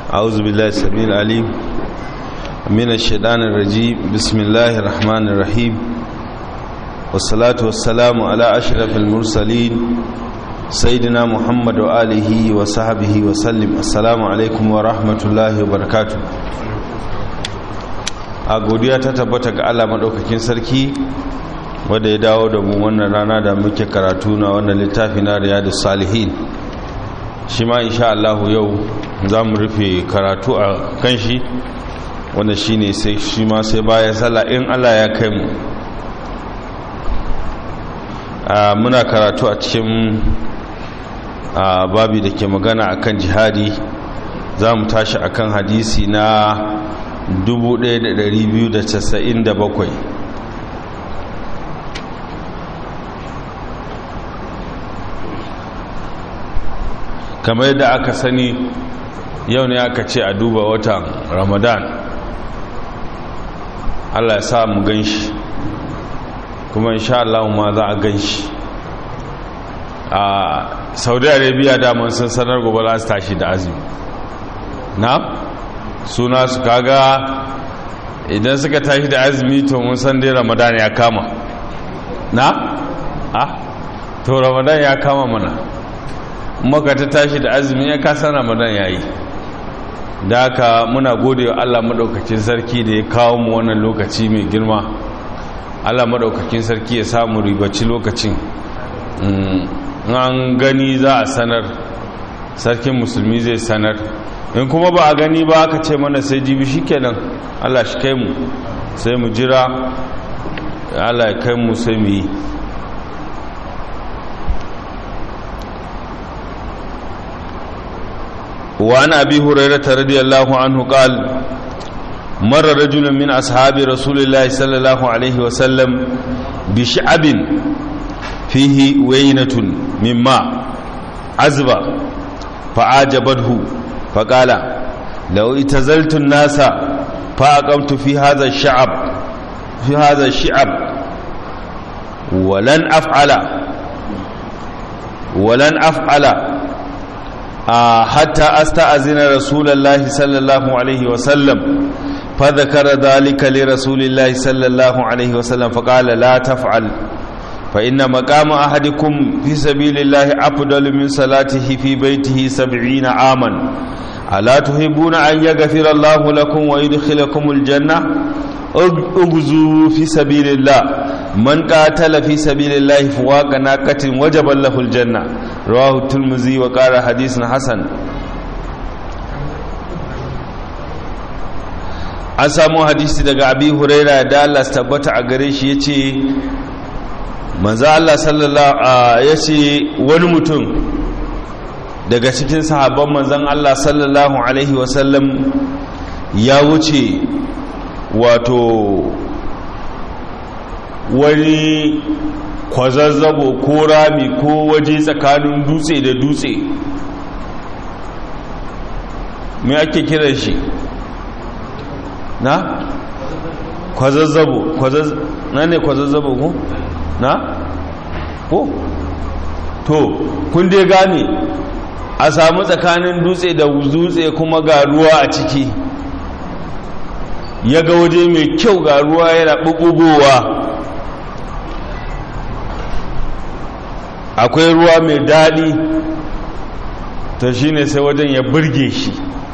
أعوذ بالله السميع العليم من الشيطان الرجيم بسم الله الرحمن الرحيم والصلاة والسلام على أشرف المرسلين سيدنا محمد وآله وصحبه وسلم السلام عليكم ورحمة الله وبركاته a godiya ta tabbata ga Allah madaukakin sarki wanda ya dawo da mu wannan rana da muke karatu na wannan littafi na riyadus salihin shi ma insha Allah yau za mu rufe karatu a kan shi wanda shi ne sai shi ma sai bayan sallah in Allah ya kai mu muna karatu a cikin babi da ke magana akan jihadi za mu tashi akan hadisi na 1297 kamar yadda aka sani yau ne aka ce a duba watan ramadan allah ya sa mu gan shi kuma insha Allah ma za a gan shi a saudi arabia daman sun sanar gobe za su tashi da azumi na suna su kaga idan suka tashi da azumi to mun san dai ramadan ya kama na? ah to ramadan ya kama mana maka ta tashi da azumi ya kasa ramadan ya yi da haka muna gode wa allah maɗaukakin sarki da ya kawo mu wannan lokaci mai girma allah maɗaukakin sarki ya samu ribaci lokacin an gani za a sanar sarkin musulmi zai sanar in kuma ba a gani ba aka ce mana sai jibi shi kenan allah shi kai mu sai mu jira allah ya kai mu sai mu yi وعن أبي هريرة رضي الله عنه قال مر رجل من أصحاب رسول الله صلى الله عليه وسلم بشعب فيه وينة من ماء عزبة فعاجبته فقال لو اتزلت الناس فأقمت في هذا الشعب في هذا الشعب ولن أفعل ولن أفعل حتى أستأذن رسول الله صلى الله عليه وسلم فذكر ذلك لرسول الله صلى الله عليه وسلم فقال لا تفعل فإن مقام أحدكم في سبيل الله أفضل من صلاته في بيته سبعين عاما ألا تحبون أن يغفر الله لكم ويدخلكم الجنة اغزوا في سبيل الله من قاتل في سبيل الله فواق ناقة وجب له الجنة رواه الترمذي وقال حديث حسن an samu hadisi daga abi huraira da Allah tabbata a gare shi yace manzo Allah sallallahu yace wani mutum daga cikin sahabban manzon Allah sallallahu alaihi wasallam ya wuce wato wani kwazazzabo ko rami ko waje tsakanin dutse da dutse me ake kiran shi na kwazazzabo na ne kwazazzabo ko na ko to kun dai gane a samu tsakanin dutse da dutse kuma ga ruwa a ciki ya ga waje mai kyau ga ruwa yana ɓuɓɓugowa akwai ruwa mai daɗi to shine sai wajen ya burge shi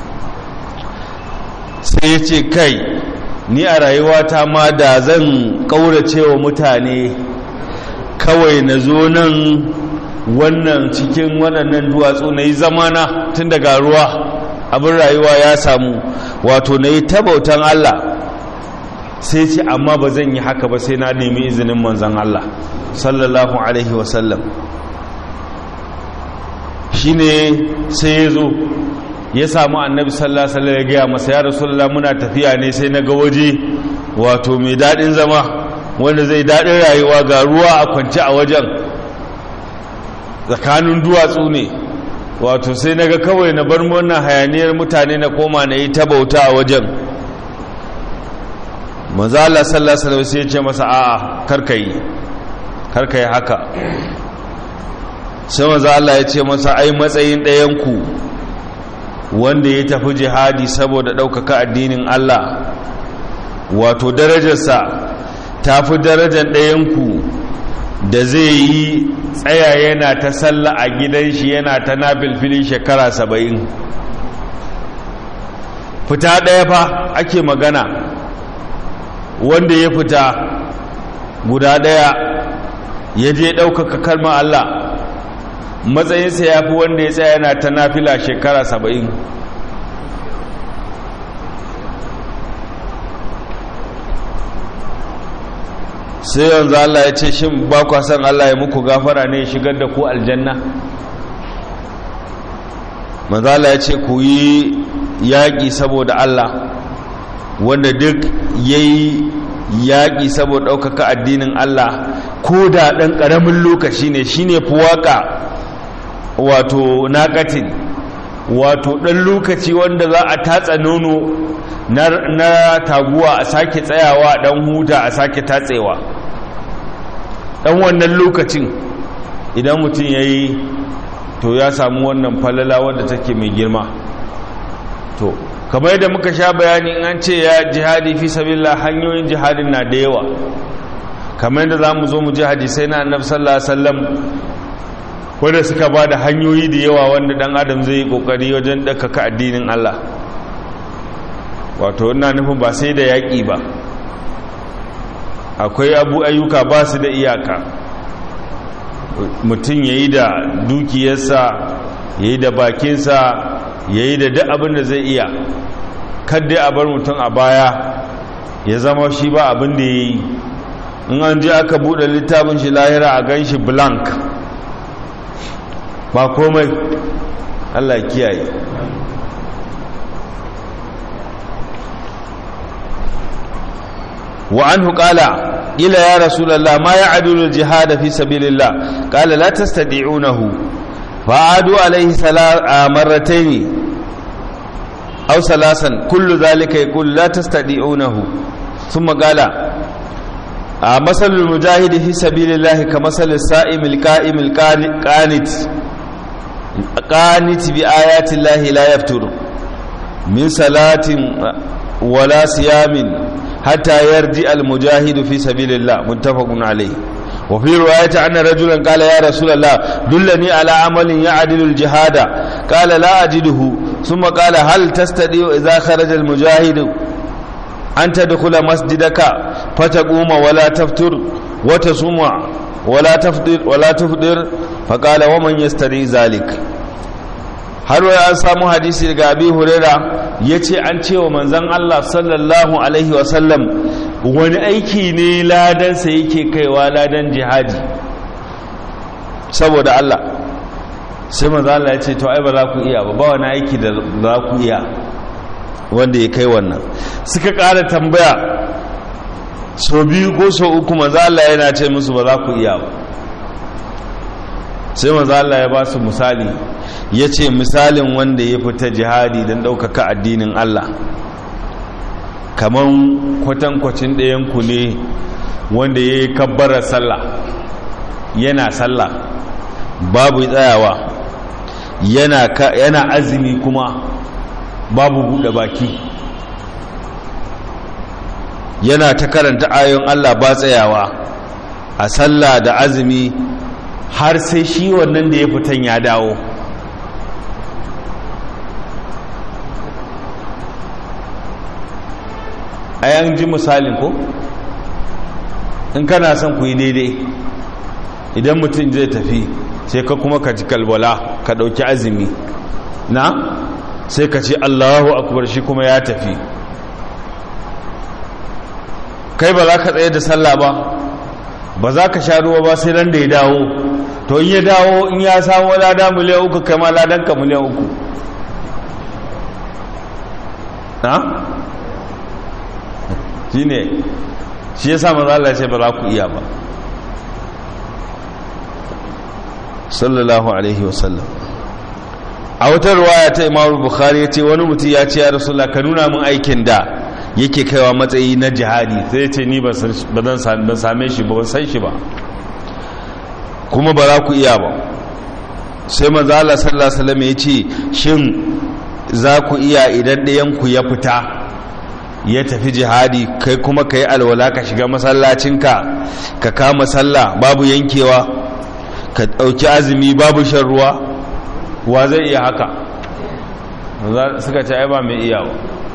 sai ya ce kai ni a rayuwata ma da zan ƙaurace wa mutane kawai na zo nan wannan cikin waɗannan duwatsu na yi zamana tun daga ruwa abin rayuwa ya samu wato na yi tabautan Allah sai ce amma ba zan yi haka ba sai na nemi izinin manzan Allah sallallahu alaihi wasallam shi ne sai ya zo ya samu annabi sallallahu alaihi ya gaya masa ya rasulullah muna tafiya ne sai na ga waje wato mai daɗin zama wanda zai daɗin rayuwa ga ruwa a kwance a wajen tsakanin duwatsu ne wato sai na ga kawai na bar wannan hayaniyar mutane na koma na yi ta bauta a wajen maza Allah sallallahu alaihi sai ya ce masa a'a karkai karkai haka sai maza Allah ya ce masa ai matsayin ɗayanku wanda ya tafi jihadi saboda ɗaukaka addinin Allah wato darajarsa ta fi darajar ɗayanku da zai yi tsaya yana ta salla a gidan shi yana ta nafilfili shekara saba'in fita ɗaya fa ake magana wanda ya fita guda ɗaya ya je ɗaukaka kalmar Allah matsayinsa ya fi wanda ya tsaya yana ta nafila shekara saba'in sai yanzu Allah ya ce shi ba kwa san Allah ya muku gafara ne shigar da ku aljanna manzala ya ce ku yi yaƙi saboda Allah wanda duk ya yi yaƙi saboda ɗaukaka addinin Allah ko da ɗan ƙaramin lokaci ne shi ne fuwaka wato naƙatin wato ɗan lokaci wanda za a tatsa nono na taguwa a sake tsayawa ɗan huta a sake tatsewa ɗan wannan lokacin idan mutum ya yi to ya samu wannan falala wadda take mai girma to kamar yadda muka sha bayani an ce ya jihadi fi sabila hanyoyin jihadin na da yawa kamar yadda za mu zo mu ji hadisai na annabi sallallahu alaihi wasallam wanda suka ba da hanyoyi da yawa wanda dan adam zai yi kokari wajen dakaka addinin Allah wato ina nufin ba sai da yaƙi ba akwai abu ayyuka ba su da iyaka mutum ya yi da dukiyarsa ya yi da bakinsa ya yi da duk abin da zai iya kadda a bar mutum a baya ya zama shi ba abin da ya yi in an ji aka buɗe littafin shi lahira a gan shi blank ba komai allah kiyaye وعنه قال قيل يا رسول الله ما يعدل الجهاد في سبيل الله قال لا تستطيعونه فعادوا عليه مرتين أو ثلاثا كل ذلك يقول لا تستطيعونه ثم قال مثل المجاهد في سبيل الله كمثل السائم القائم القانت قانت بآيات الله لا يفتر من صلاة ولا صيام حتى يرجع المجاهد في سبيل الله متفق عليه وفي رواية أن رجلا قال يا رسول الله دلني على عمل يعدل الجهاد قال لا أجده ثم قال هل تستطيع إذا خرج المجاهد أن تدخل مسجدك فتقوم ولا تفتر وتصوم ولا تفطر ولا تفطر فقال ومن يستطيع ذلك har wai an samu hadisi daga abi huraira ya ce an ce wa manzan Allah sallallahu alaihi wasallam wani aiki ne ladansa yake kaiwa ladan jihadi saboda Allah sai manzan Allah ya ce to ai ba za ku iya ba ba wani aiki da za ku iya wanda ya kai wannan suka ƙara tambaya so biyu ko so uku manzan Allah yana ce musu ba za ku iya ba sai manzan Allah ya ba su misali ya ce misalin wanda ya fita jihadi don ɗaukaka addinin Allah kamar kwatankwacin ɗayanku ne wanda ya yi kabbara sallah yana sallah babu tsayawa yana azumi kuma babu buɗe baki yana ta karanta ayon Allah ba tsayawa a sallah da azumi har sai shi wannan da ya fitan ya dawo a yan ji misalin ko in kana son ku yi daidai idan mutum zai tafi sai ka kuma ka ji kalbala ka ɗauki azumi na sai ka ce allahu akubar shi kuma ya tafi kai ba za ka tsaye da sallah ba ba za ka sha ruwa ba sai ran da ya dawo to in ya dawo in ya samu lada miliyan uku kai ma ladanka miliyan uku na? shi ne shi ya sa mazala ce ba za ku iya ba sallallahu alaihi wasallam a wata ruwaya ta imamu bukhari ya ce wani mutum ya ce ya rasulullah ka nuna min aikin da yake kaiwa matsayi na jihadi sai ce ni ban same shi ba ban san shi ba kuma ba za ku iya ba sai manzo Allah sallallahu alaihi wasallam ya ce shin za ku iya idan ɗayanku ya fita ya tafi jihadi kai kuma ka yi alwala ka shiga masallacinka ka kama sallah babu yankewa ka ɗauki azumi babu shan ruwa wa zai iya haka suka ce ai ba mai iya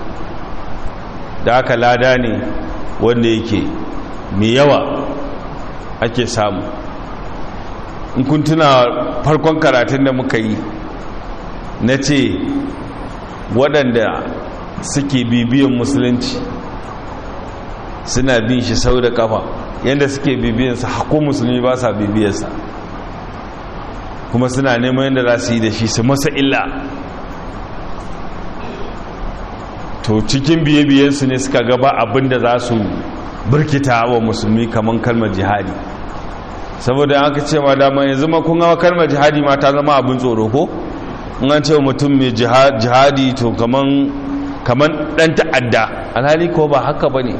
da aka lada ne wanda yake mai yawa ake samu in kun tuna farkon karatun da muka yi na ce waɗanda suke bibiyan musulunci suna bin shi sau da kafa yadda suke bibiyansa haƙo musulmi ba sa bibiyansa kuma suna neman yadda za su yi da shi su masa illa to cikin biye-biyensu ne suka gaba abin da za su birkita wa musulmi kamar kalmar jihadi saboda an ka ce ma dama yanzu ma kun gawa kalmar jihadi ma ta zama abin tsoro ko in an ce mutum mai jihadi to kaman kaman dan ta'adda alhali ko ba haka bane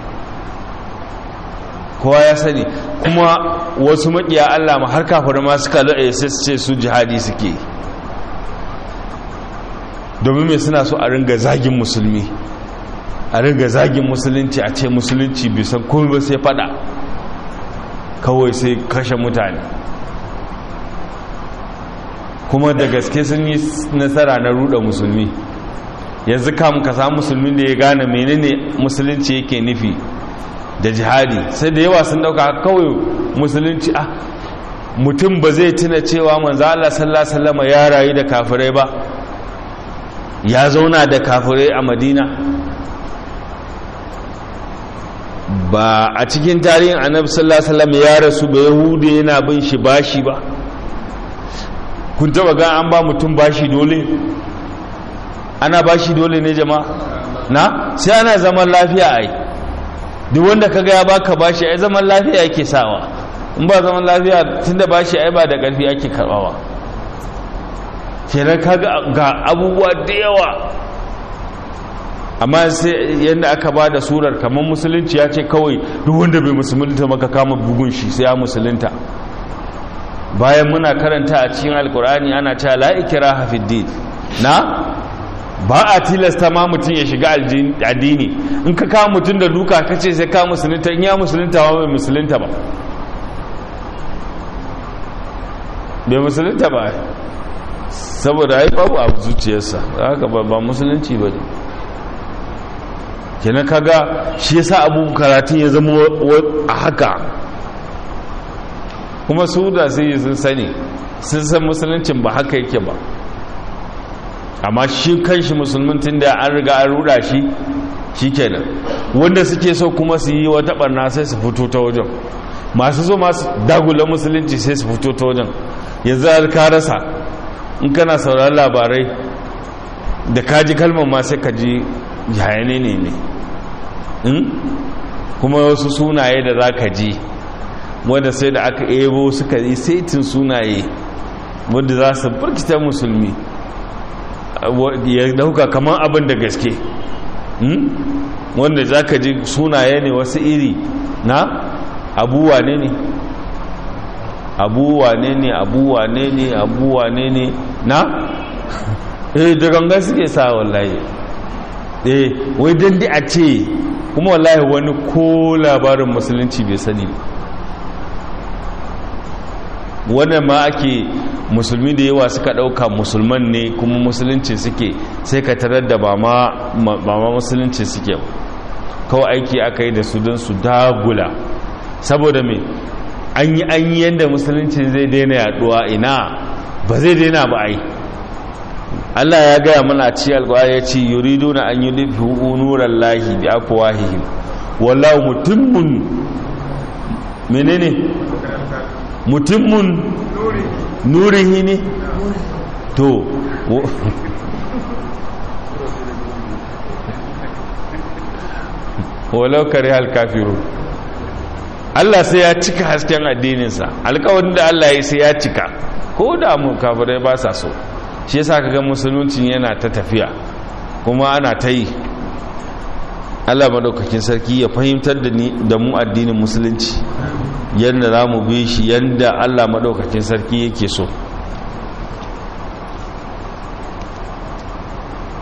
kowa ya sani kuma wasu makiya Allah ma har kafirai ma suka lade sai su ce su jihadi suke domin me suna so a ringa zagin musulmi a ringa zagin musulunci a ce musulunci bai san komai ba sai fada kawai sai kashe mutane kuma da gaske sun yi nasara na ruda musulmi yanzu kam ka samu musulmin da ya gane menene musulunci yake nufi da jihadi sai da yawa sun dauka kawai musulunci ah mutum ba zai tuna cewa manzo Allah sallallahu alaihi wasallam ya rayu da kafirai ba ya zauna da kafirai a Madina ba a cikin tarihin annabi sallallahu alaihi wasallam ya rasu ba yahudi yana bin shi bashi ba kun taba ga an ba mutum bashi dole ana bashi dole ne jama'a na sai ana zaman lafiya ai duk wanda kaga ya baka bashi ai zaman lafiya yake sawa in ba zaman lafiya tunda bashi ai ba da karfi ake karbawa kenan kaga ga abubuwa da yawa amma sai yadda aka ba da surar kamar musulunci ya ce kawai duk wanda bai musulunta maka kama bugun shi sai ya musulunta bayan muna karanta a cikin alkur'ani ana cewa la ikraha fid din na ba a tilasta ma mutum ya shiga addini in ka kawo mutum da duka ka ce sai ka musulunta in ya musulunta ba bai musulunta ba bai musulunta ba saboda ai babu abu zuciyarsa haka ba musulunci ba ne kenan kaga shi yasa abu karatun ya zama a haka kuma su da sai sun sani sun san musuluncin ba haka yake ba amma shi kanshi musulmin tun da an riga an ruda shi shi kenan wanda suke so kuma su yi wata barna sai su fito ta wajen masu so masu dagula musulunci sai su fito ta wajen yanzu har ka rasa in kana sauraron labarai da kaji kalmar ma sai ka ji yayane ne ne kuma wasu sunaye da za ka ji wanda sai da aka ebo suka yi saitin sunaye wanda za su burkita musulmi ya dauka kamar abin da gaske wanda za ka ji sunaye ne wasu iri na abuwa ne ne abuwa ne ne abuwa ne ne abuwa ne ne na eh da ganga suke sa wallahi eh wai dan di a ce kuma wallahi wani ko labarin musulunci bai sani wannan ma ake musulmi da yawa suka dauka musulman ne kuma musulunci suke sai ka tarar da ba ma musulunci suke kawai aiki aka yi da su don su dagula saboda me an yi an yi yadda musulunci zai daina yaduwa ina ba zai daina ba ai Allah ya gaya mana ci alƙwa ya ce yuridu na an yi nufi nuran lahi bi afwahihim wallahu mutimmun menene mutimmun nurihi ne to walau kare hal kafiru Allah sai ya cika hasken addininsa alkawarin da Allah ya sai ya cika ko da mu kafirai ba sa so shi yasa kaga musulunci yana ta tafiya kuma ana ta yi Allah madaukakin sarki ya fahimtar da ni da mu addinin musulunci yadda za mu bi shi yadda Allah madaukakin sarki yake so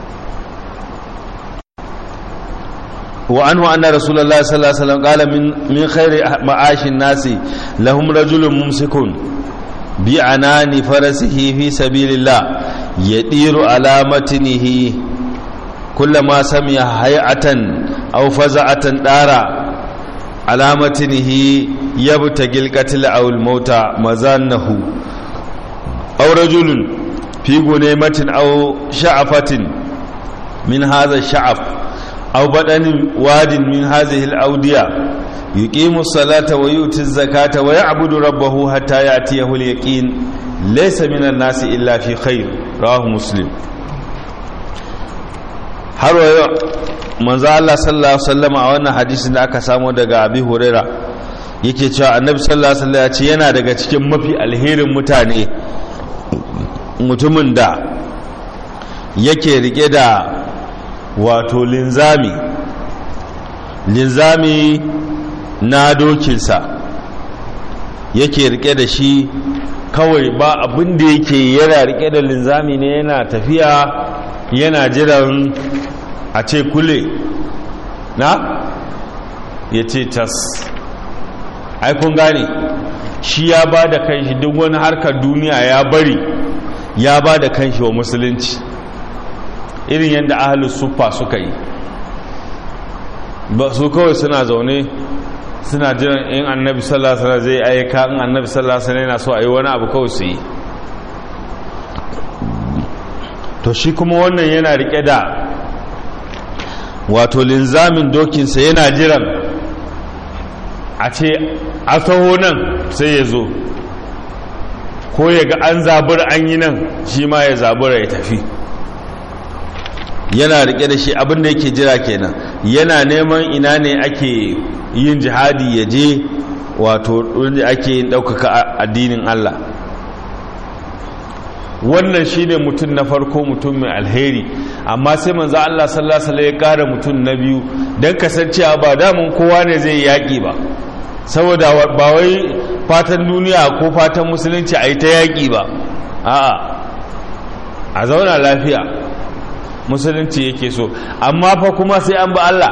wa anhu anna rasulullahi sallallahu alaihi wasallam qala min min khairi ma'ashin nasi lahum rajulun mumsikun bi anani farasihi fi sabilillah yadiru ala matnihi kullama sami'a hay'atan aw faza'atan dara ala matnihi yabtagil qatl aw al mauta mazannahu aw rajulun fi gunaymatin aw sha'afatin min hadha sha'af aw badanin wadin min hadhihi al awdiya yuqimu as-salata wa yuti az-zakata wa ya'budu rabbahu hatta ya'tiyahu al-yaqin laysa min an-nasi illa fi khair rawahu muslim har wayo manzo Allah sallallahu alaihi wasallam a wannan hadisin da aka samu daga Abi Huraira yake cewa Annabi sallallahu alaihi wasallam ya ce yana daga cikin mafi alherin mutane mutumin da yake rike da wato linzami linzami na dokinsa yake rike da shi kawai ba abin da yake yana rike da linzami ne yana tafiya yana jiran a ce kule na ya ce tas aikun gane shi ya ba da kanshi duk wani harkar duniya ya bari ya ba da kanshi wa musulunci irin yadda ahalus suffa suka yi ba su kawai suna zaune suna jiran in annabi sallallahu alaihi zai ayyuka in annabi sallallahu alaihi yana so a yi wani abu kawai su yi to shi kuma wannan yana rike da wato linzamin dokinsa yana jiran a ce a taho nan sai ya zo ko ya ga an zabura an yi nan shi ma ya zabura ya tafi yana rike da shi abinda yake jira kenan yana neman ina ne ake yin jihadi ya je wato wanda ake yin ɗaukaka addinin Allah wannan shine mutum na farko mutum mai alheri amma sai manzo Allah sallallahu alaihi wasallam ya kara mutum na biyu dan kasancewa ba damun kowa ne zai yaki ba saboda ba wai fatan duniya ko fatan musulunci a yi ta yaki ba a'a a zauna lafiya musulunci yake so amma fa kuma sai an bi Allah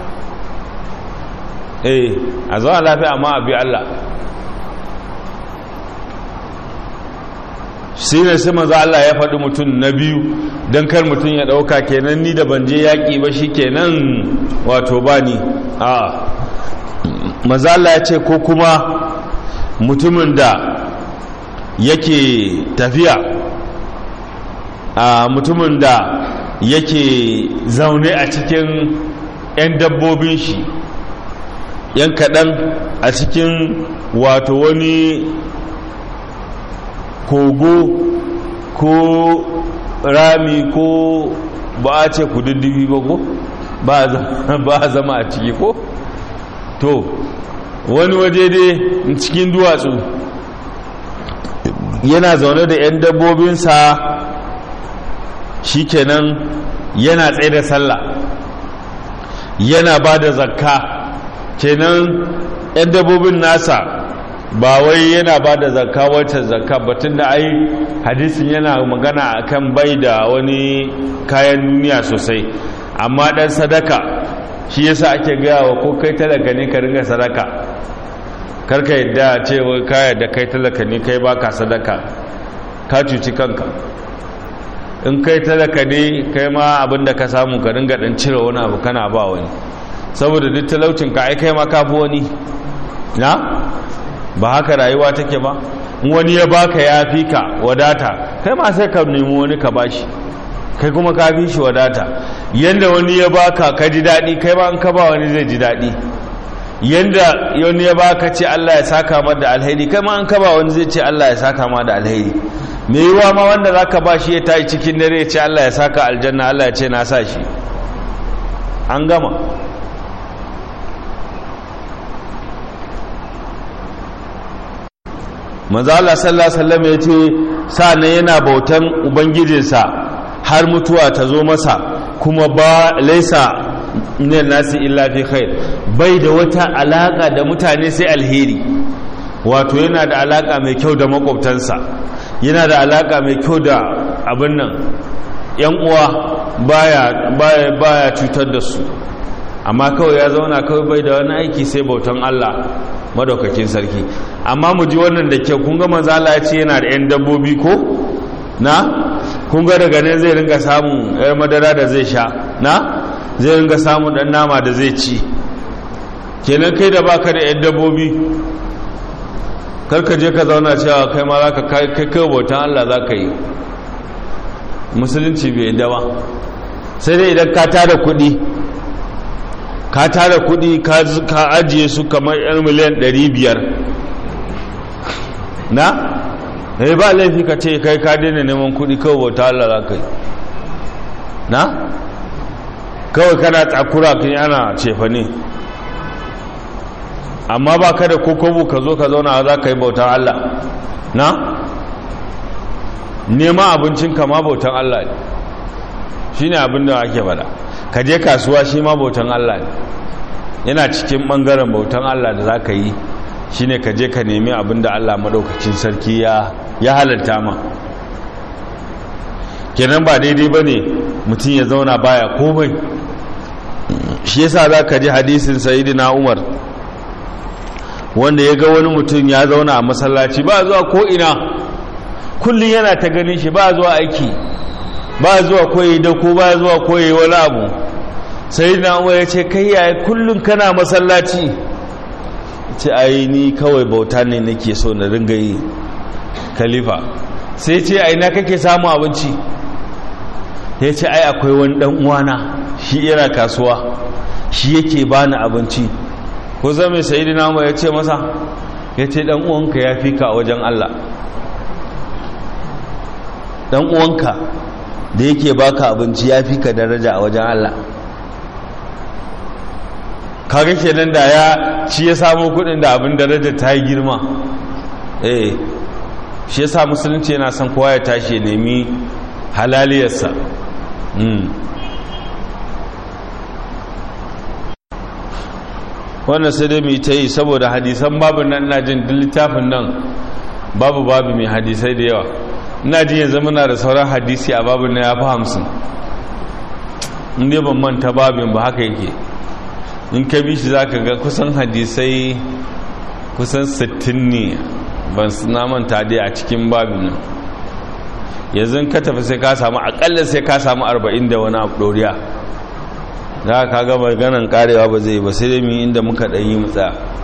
eh a zauna lafiya amma a bi Allah shi ne sai maza Allah ya faɗi mutum na biyu don kar mutum ya ɗauka kenan ni da ban je yaƙi ba shi kenan wato ba ni a maza Allah ya ce ko kuma mutumin da yake tafiya a mutumin da yake zaune a cikin 'yan dabbobin shi 'yan kaɗan a cikin wato wani kogo ko rami ko ba a ce kududdufi ba ko ba a zama a ciki ko to wani waje dai cikin duwatsu yana zaune da 'yan dabbobinsa shikenan yana tsaye da sallah yana ba da zakka kenan 'yan dabbobin nasa ba wai yana ba da zakka wacce zakka batun da ai hadisin yana magana akan bai da wani kayan duniya sosai amma dan sadaka shi yasa ake gaya wa ko kai talaka ne ka ringa sadaka karka yadda ce wai ka yadda kai talaka ne kai baka sadaka ka cuci kanka in kai talaka ne kai ma abin da ka samu ka ringa dan cire wani abu kana ba wani saboda duk talaucin ka ai kai ma ka fi wani na ba haka rayuwa take ba wani ya baka ya fi ka wadata kai ma sai ka nemi wani ka bashi kai kuma ka fi shi wadata yanda wani ya baka ka ji daɗi kai ma an ka ba wani zai ji daɗi yanda wani ya baka ce Allah ya saka ma da alheri kai ma an ka ba wani zai ce Allah ya saka ma da alheri me yiwa ma wanda zaka ba shi ya tayi cikin dare ya ce Allah ya saka aljanna Allah ya ce na sa shi an gama manzala sallallahu alaihi wasallam ya ce sa'annan yana bautan ubangijinsa har mutuwa ta zo masa kuma ba laisa min nasi illa fi khair bai da wata alaka da mutane sai alheri wato yana da alaka mai kyau da makwabtansa yana da alaka mai kyau da abin nan yan uwa baya baya baya cutar da su amma kawai ya zauna kawai bai da wani aiki sai bautan Allah madaukakin sarki amma mu ji wannan da kyau kun ga manzo Allah ya ce yana da 'yan dabbobi ko na kun ga daga nan zai ringa samun yar madara da zai sha na zai ringa samun dan nama da zai ci kenan kai da baka da 'yan dabbobi karka je ka zauna cewa kai ma za ka kai kai bautan Allah za ka yi musulunci bai yadda ba sai dai idan ka tada kuɗi ka tara kudi ka ajiye su kamar yan miliyan 500 na eh ba laifi ka ce kai ka daina neman kudi kawai bauta Allah za ka yi na kawai kana tsakura kan ana cefa ne amma ba ka da kokobu ka zo ka zauna za ka yi bautan Allah na nema abincin kama bautan Allah ne shi ne abin da ake bada ka je kasuwa shi ma bautan Allah ne yana cikin ɓangaren bautan Allah da za ka yi shi ne ka je ka nemi abin da Allah maɗaukacin sarki ya halarta ma kenan ba daidai ba ne mutum ya zauna baya komai shi yasa za ka ji hadisin sayidina umar wanda ya ga wani mutum ya zauna a masallaci ba zuwa ko'ina kullum yana ta ganin shi ba zuwa aiki ba zuwa koyi da ko ba zuwa koyi wani abu sai na ya ce kai yaya kullum kana masallaci ce ai ni kawai bauta ne nake so na ringa yi khalifa sai ce ai na kake samu abinci ya ce ai akwai wani dan uwana shi yana kasuwa shi yake bani abinci ko zama sayyidina mu ya ce masa ya ce dan uwanka ya fi ka wajen Allah dan uwanka da yake baka abinci ya fi ka daraja a wajen Allah kaga kenan da ya shi ya samu kudin da abin daraja ta yi girma eh shi yasa musulunci yana son kowa ya tashi ya nemi halaliyarsa wannan sai dai mai ta yi saboda hadisan babu nan ina jin duk littafin nan babu babu mai hadisai da yawa ina jin yanzu muna da sauran hadisi a babu na ya fi hamsin inda ban manta babin ba haka yake in ka bi shi za ka ga kusan hadisai kusan 60 ne ban na manta dai a cikin babin nan yanzu ka tafi sai ka samu akalla sai ka samu 40 da wani abu doriya za ka ga maganan karewa ba zai ba sai dai mu inda muka ɗanyi mutsa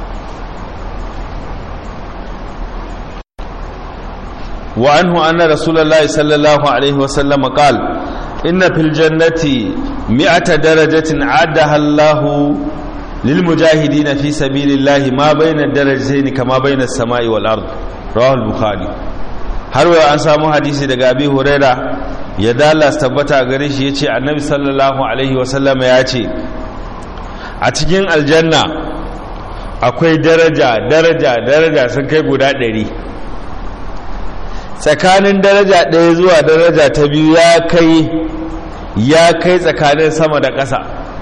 wa anhu anna rasulullahi sallallahu alaihi wasallam qal inna fil jannati mi'ata darajatin addaha Allahu lil mujahidin fi sabilillahi ma bayna darajatayn kama bayna as-sama'i wal ard rawahu al-bukhari har wa an samu hadisi daga abi huraira ya dalas tabbata gare shi ya ce annabi sallallahu alaihi wasallam ya ce a cikin aljanna akwai daraja daraja daraja sun kai guda ɗari tsakanin daraja ɗaya zuwa daraja ta biyu ya kai ya kai tsakanin sama da ƙasa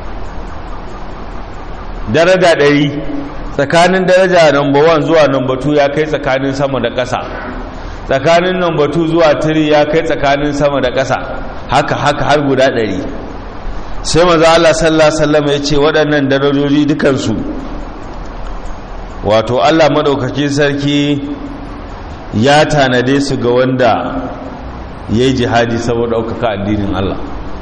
daraja ɗari tsakanin daraja number 1 zuwa number 2 ya kai tsakanin sama da ƙasa tsakanin number 2 zuwa 3 ya kai tsakanin sama da ƙasa haka haka har guda ɗari sai maza Allah sallallahu alaihi ya ce waɗannan darajoji dukansu wato Allah maɗaukakin sarki ya tanade su ga wanda ya yi jihadi saboda ɗaukaka addinin Allah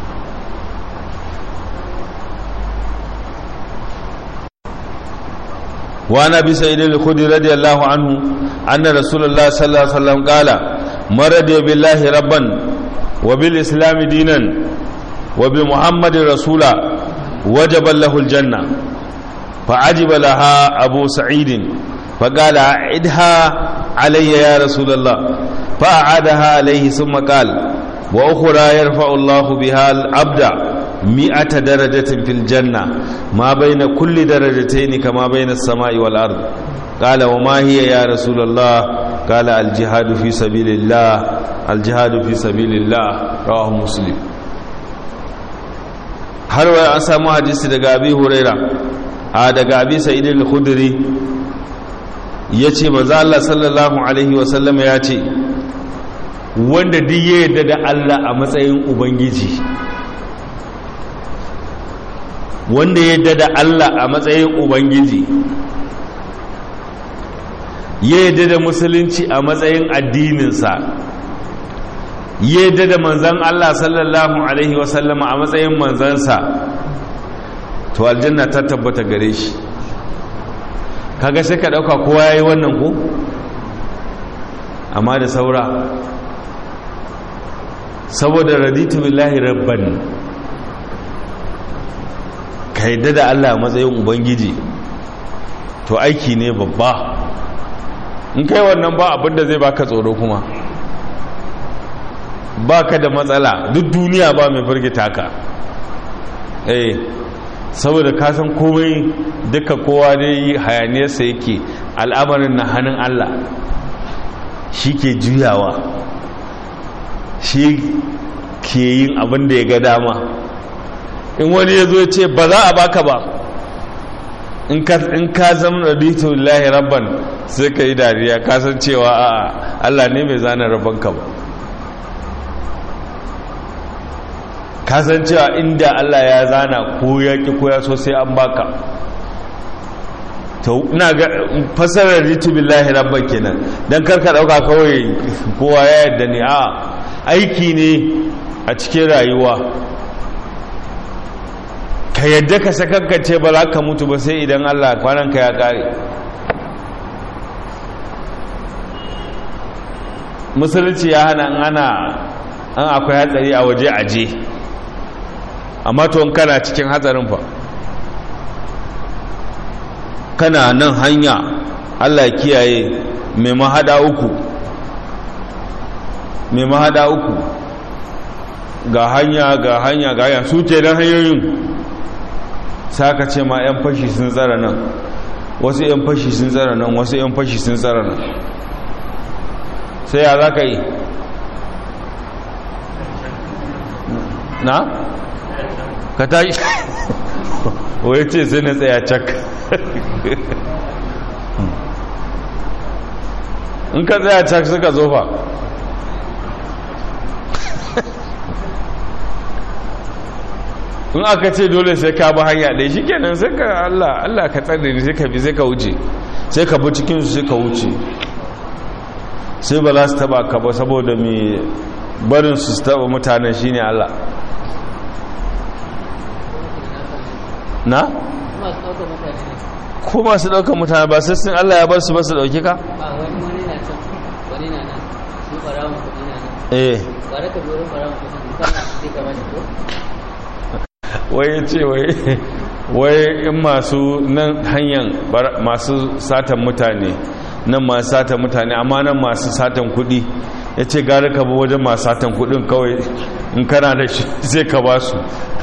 وعن ابي سعيد الخدري رضي الله عنه ان رسول الله صلى الله عليه وسلم قال مرض بالله ربا وبالاسلام دينا وبمحمد رسولا وجب له الجنه فعجب لها ابو سعيد فقال اعدها علي يا رسول الله فاعادها عليه ثم قال واخرى يرفع الله بها العبد مئة درجة في الجنة ما بين كل درجتين كما بين السماء والأرض قال وما هي يا رسول الله قال الجهاد في سبيل الله الجهاد في سبيل الله رواه مسلم har wa an samu hadisi daga abi huraira a daga abi sa'id al-khudri yace manzo Allah sallallahu alaihi wa sallam ya ce wanda duk ya yarda da Allah a matsayin ubangiji wanda ya yadda da Allah a matsayin ubangiji ya yadda da musulunci a matsayin addininsa ya yadda da manzan Allah sallallahu alaihi wasallama a matsayin manzansa to aljanna ta tabbata gare shi kaga sai ka dauka kowa yayi wannan ko amma da saura saboda raditu billahi rabban ka yadda da Allah matsayin ubangiji to aiki ne babba in kai wannan ba abinda zai baka tsoro kuma baka da matsala duk duniya ba mai firgita ka eh saboda ka san komai duka kowa dai hayaniyarsa yake al'amarin na hannun Allah shi ke juyawa shi ke yin abin da ya ga dama in wani ya zo ce ba za a baka ba in ka zama raditu lillahi rabban sai ka yi dariya kasan cewa a Allah ne mai zana rabbanka ba kasan cewa inda Allah ya zana ko ya ki ko ya so sai an baka to ina ga fasarar raditu billahi rabban kenan dan karka dauka kawai kowa ya yarda ne a aiki ne a cikin rayuwa ka yadda ka sakankance ba za ka mutu ba sai idan Allah kwananka ya kare musulunci ya hana ana an akwai hatsari a waje aje amma to kana cikin hatsarin fa kana nan hanya Allah kiyaye mai mahada uku mai mahada uku ga hanya ga hanya ga hanya su ce don hanyoyin saka ce ma 'yan fashi sun tsara nan wasu 'yan fashi sun tsara nan wasu 'yan fashi sun tsara nan sai ya za ka yi na? ka tashi wai ce sai na tsaya cak in ka tsaya cak suka zofa in aka ce dole sai ka bi hanya ɗaya shi kenan sai ka Allah Allah ka tsare ni sai ka bi sai ka wuce sai ka bi cikin su sai ka wuce sai ba za su taba ka ba saboda mai barin su su taba mutanen shine Allah na? ko masu ɗaukar mutane ba sai sun Allah ya bar su ba su ɗauki ka? wani wani na can wani na nan shi ɓarawan kuɗi na nan eh ba da ka biyo ɓarawan kuɗi kana sai ka bani ko wai ce wai wai in masu nan hanyar masu satan mutane nan masu satan mutane amma nan masu satan kudi ya ce gari ka bi wajen masu satan kudin kawai in kana da shi sai ka ba su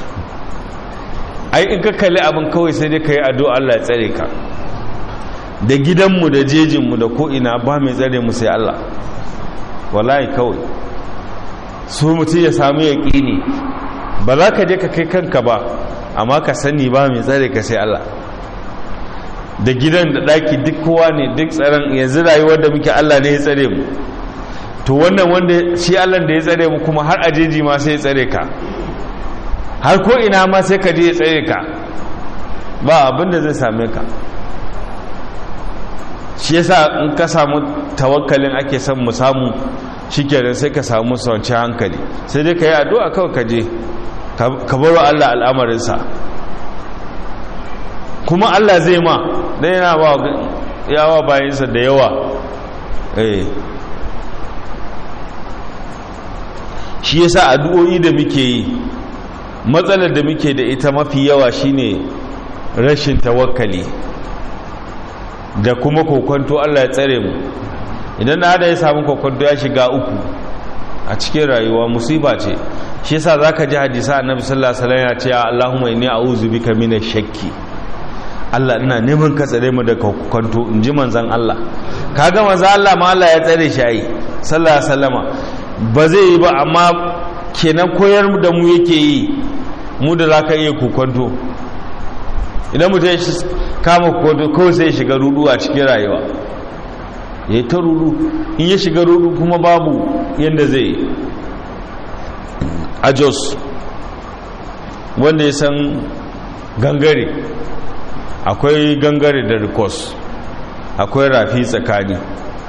ai in ka kalli abin kawai sai dai ka yi addu'a Allah ya tsare ka da gidanmu da jejinmu da ko'ina ba mai tsare mu sai Allah wallahi kawai su mutum ya samu yaƙini ba za ka je ka kai kanka ba amma ka sani ba mai tsare ka sai Allah da gidan da ɗaki duk kowa ne duk tsaron yanzu rayuwar da muke Allah ne ya tsare mu to wannan wanda shi Allah da ya tsare mu kuma har ajeji ma sai ya tsare ka har ko ina ma sai ka je ya tsare ka ba abin da zai same ka shi yasa in ka samu tawakkalin ake son mu samu shikenan sai ka samu sauci hankali sai dai ka yi addu'a kawai ka je ka baro Allah al'amarinsa kuma Allah zai ma dan yana ba yawa bayansa da yawa eh shi yasa addu'o'i da muke yi matsalar da muke da ita mafi yawa shine rashin tawakkali da kuma kokonto Allah ya tsare mu idan da ya samu kokonto ya shiga uku a cikin rayuwa musiba ce shi yasa zaka ji hadisa annabi sallallahu alaihi wasallam ya ce Allahumma inni a'udhu bika minash shakki Allah ina neman ka tsare mu daga kokonto in ji manzon Allah kaga manzon Allah ma Allah ya tsare shi ai sallallahu alaihi wasallama ba zai yi ba amma kenan koyar da mu yake yi mu da zaka iya kokonto idan mutum ya kama kokonto kawai sai ya shiga rudu a cikin rayuwa ya yi ta rudu in ya shiga rudu kuma babu yadda zai yi a jos wanda ya san gangare akwai gangare da rikos akwai rafi tsakani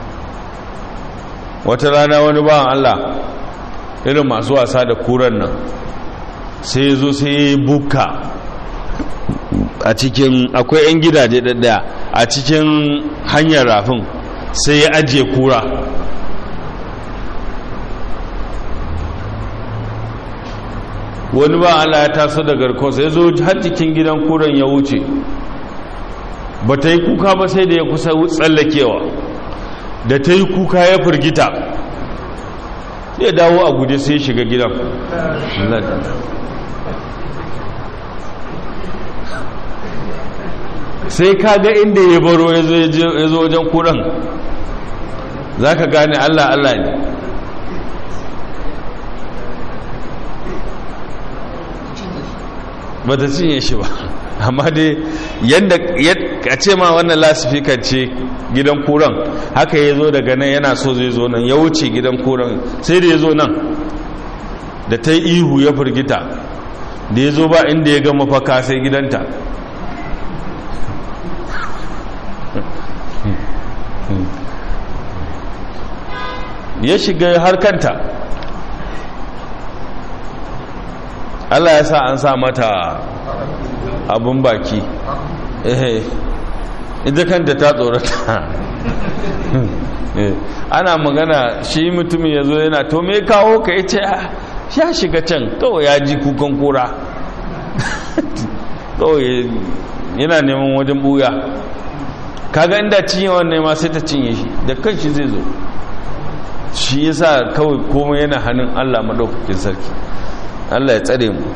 wata rana wani bawan Allah irin masu wasa da kuran nan sai zo sai ya buka a cikin akwai 'yan gidaje ɗaɗɗaya a cikin hanyar rafin sai ya ajiye kura wani ba Allah ya taso da garkonsa ya zo har cikin gidan kuran ya wuce ba ta yi kuka ba sai da ya kusa tsallakewa da ta yi kuka ya firgita ya dawo a guje sai shiga gidan sai ka ga inda ya baro ya zo wajen kuran za ka gane allah allah ne ba ta cinye shi ba amma dai yadda a ce ma wannan lasifikan ce gidan kuran haka ya zo daga nan yana so zai zo nan ya wuce gidan kuran sai da ya zo nan da ta yi ihu ya firgita da ya zo ba inda ya ga mafaka sai gidanta ya shiga har kanta Allah ya sa an sa mata abun baki eh ita kanta ta tsorata ana magana shi mutumin ya zo yana to me kawo ka ya ce ya shiga can kawai ya ji kukan kura kawai yana neman wajen buya kaga inda cinye wannan ma sai ta cinye shi da kanshi zai zo shi yasa kawai komai yana hannun Allah madaukakin sarki Allah ya tsare mu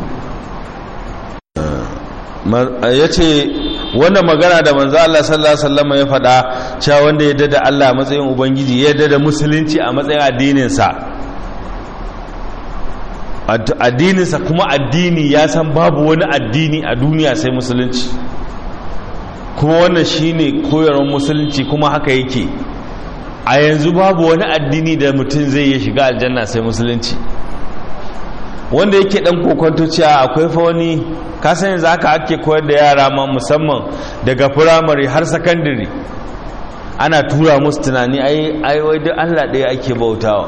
ya ce wannan magana da manzo Allah sallallahu alaihi wasallam ya faɗa cewa wanda ya dada Allah a matsayin ubangiji ya dada musulunci a matsayin addininsa addininsa kuma addini ya san babu wani addini a duniya sai musulunci kuma wannan shine koyarwar musulunci kuma haka yake a yanzu babu wani addini da mutum zai yi shiga aljanna sai musulunci wanda yake dan kokonto cewa akwai fa wani kasan yanzu haka ake koyar da yara ma musamman daga firamare har sakandare ana tura musu tunani ai ai wai duk Allah ɗaya ake bautawa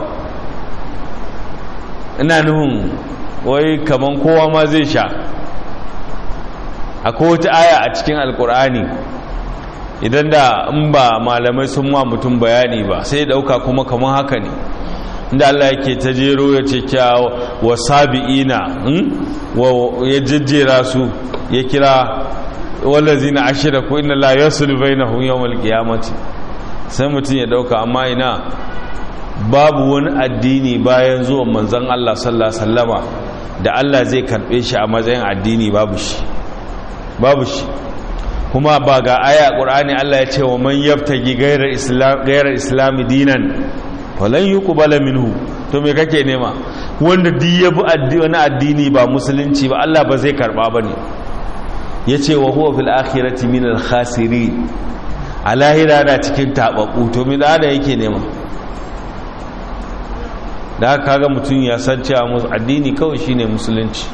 ina nufin wai kaman kowa ma zai sha akwai wata aya a cikin alkur'ani idan da in ba malamai sun ma mutum bayani ba sai dauka kuma kaman haka ne inda Allah yake ta jero ya ce kya wa sabi'ina ya jejjera su ya kira wallazina ashiraku inna la yaslu bainahum yawmal qiyamati sai mutum ya dauka amma ina babu wani addini bayan zuwan manzon Allah sallallahu alaihi wasallama da Allah zai karbe shi a matsayin addini babu shi babu shi kuma ba ga aya qur'ani Allah ya ce wa man yabtagi ghayra islam ghayra islam dinan falan yuqbala minhu to me kake nema wanda duk ya bi wani addini ba musulunci ba Allah ba zai karba bane yace wa huwa fil akhirati min al khasirin a lahira na cikin tababbu to me da yake nema da haka kaga mutum ya san cewa addini kawai shine musulunci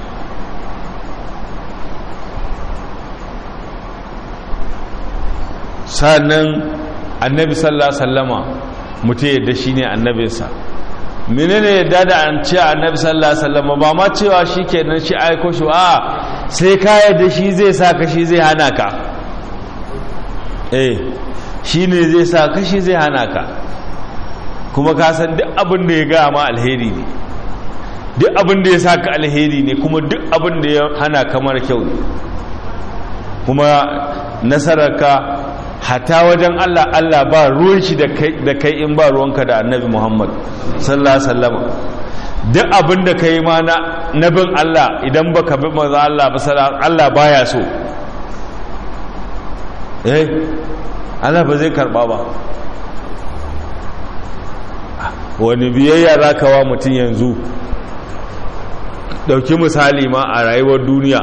sannan annabi sallallahu alaihi wasallama mutum yadda shine annabinsa menene yadda da an ce annabi sallallahu alaihi wasallama ba ma cewa shikenan shi aiko shi a sai ka yadda shi zai sa ka shi zai hana ka eh shine zai sa ka shi zai hana ka kuma ka san duk abin da ya ga ma alheri ne duk abin da ya sa ka alheri ne kuma duk abin da ya hana ka mara kyau ne kuma nasararka hata wajen Allah Allah ba ruwan shi da kai in ba ruwanka da annabi Muhammad sallallahu alaihi wasallam duk abin da kai ma na nabin Allah idan baka bi manzo Allah ba Allah baya so eh Allah ba zai karba ba wani biyayya za ka wa mutum yanzu ɗauki misali ma a rayuwar duniya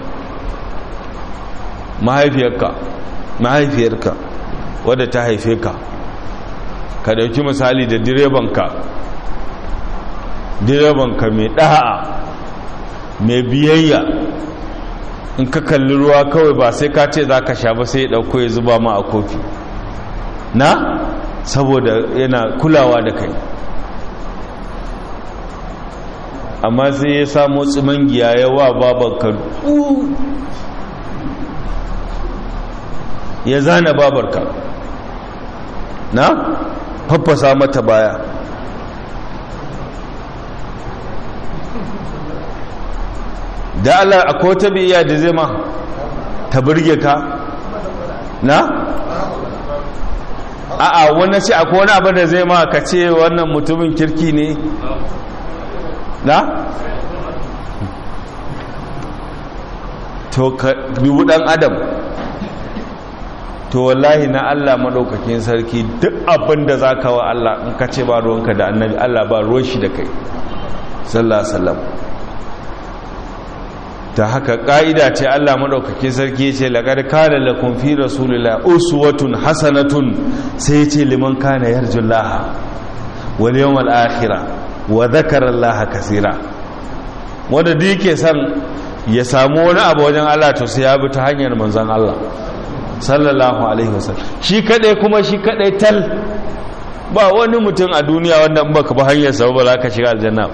mahaifiyarka mahaifiyarka wadda ta haife ka ka ɗauki misali da direbanka direbanka mai ɗa'a mai biyayya in ka kalli ruwa kawai ba sai ka ce za ka sha ba sai ya ɗauko ya zuba ma a kofi na saboda yana kulawa da kai amma sai ya samo tsimangiya ya wa babanka ya zana babarka na faffasa mata baya da Allah akwai wata biya da zai ma ta burge ka na a'a wani ce akwai wani abin da zai ma ka ce wannan mutumin kirki ne na to ka bibu dan adam to wallahi na Allah madaukakin sarki duk abin da za ka wa Allah in ka ce ba ruwanka da annabi Allah ba ruwan shi da kai sallallahu alaihi wasallam ta haka ƙa'ida ce Allah maɗaukakin sarki ce laƙar kana lakum fi rasulillah uswatun hasanatun sai ce liman kana yarjun laha wal yawmal akhirah wa dhakara Allah kaseera wanda duk yake son ya samu wani abu wajen Allah to sai ya bi ta hanyar manzon Allah sallallahu alaihi wasallam shi kadai kuma shi kadai tal ba wani mutum a duniya wanda in baka ba hanyar sa ba za ka shiga aljanna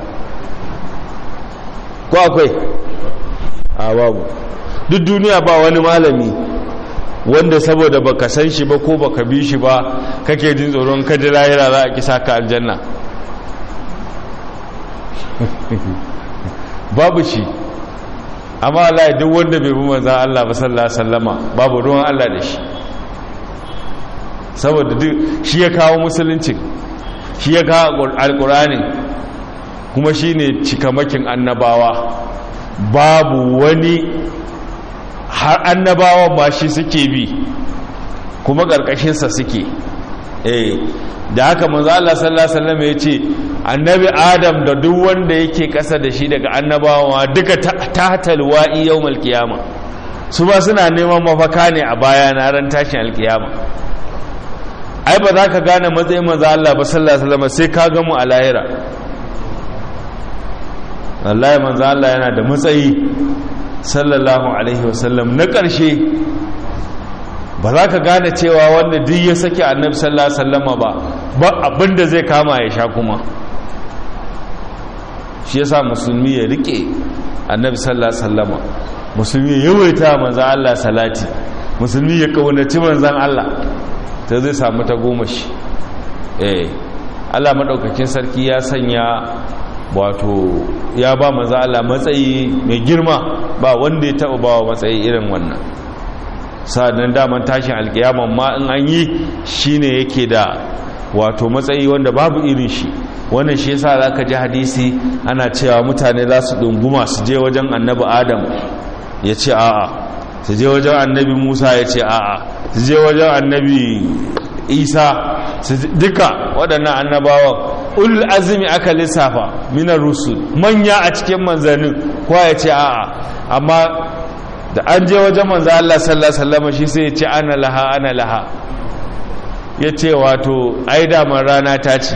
ko akwai a babu duk duniya ba wani malami wanda saboda baka san shi ba ko baka bi shi ba kake jin tsoron kaji lahira za a kisa ka aljanna babu shi amma Allah duk wanda bai bi manzan Allah ba sallallahu alaihi wasallama babu ruwan Allah da shi saboda duk shi ya kawo musulunci shi ya kawo alkurani kuma shine cikamakin annabawa babu wani har annabawan ma shi suke bi kuma ƙarƙashinsa suke eh da haka manzo Allah sallallahu alaihi wasallam ya ce annabi Adam da duk wanda yake ƙasa da shi daga annabawa duka tahtal wa'i yawmal qiyama su ba suna neman mafaka ne a baya na ran tashin alkiyama ai ba za ka gane matsayin manzo Allah ba sallallahu alaihi wasallam sai ka ga mu a lahira wallahi manzo Allah yana da matsayi sallallahu alaihi wasallam na ƙarshe ba za ka gane cewa wanda duk ya sake annabi sallallahu alaihi wasallama ba ba abinda zai kama ya sha kuma shi yasa musulmi ya rike annabi sallallahu alaihi wasallama musulmi ya yawaita manzo Allah salati musulmi ya kaunaci manzon Allah ta zai samu ta goma shi eh Allah madaukakin sarki ya sanya wato ya ba maza Allah matsayi mai girma ba wanda ya taɓa ba wa matsayi irin wannan sa'adun daman tashin alkiyaman ma in an yi shi ne yake da wato matsayi wanda babu irin shi wannan shi yasa za ka ji hadisi ana cewa mutane za su ɗunguma su je wajen annabi adam ya ce a'a su je wajen annabi musa ya ce a'a su je wajen annabi isa duka waɗannan annabawan ulul azumi aka lissafa minar rusul manya a cikin manzannin kowa ya ce a'a amma da an je wajen manzo Allah sallallahu alaihi wasallam shi sai ya ce ana laha ana laha ya ce wato ai daman rana ta ce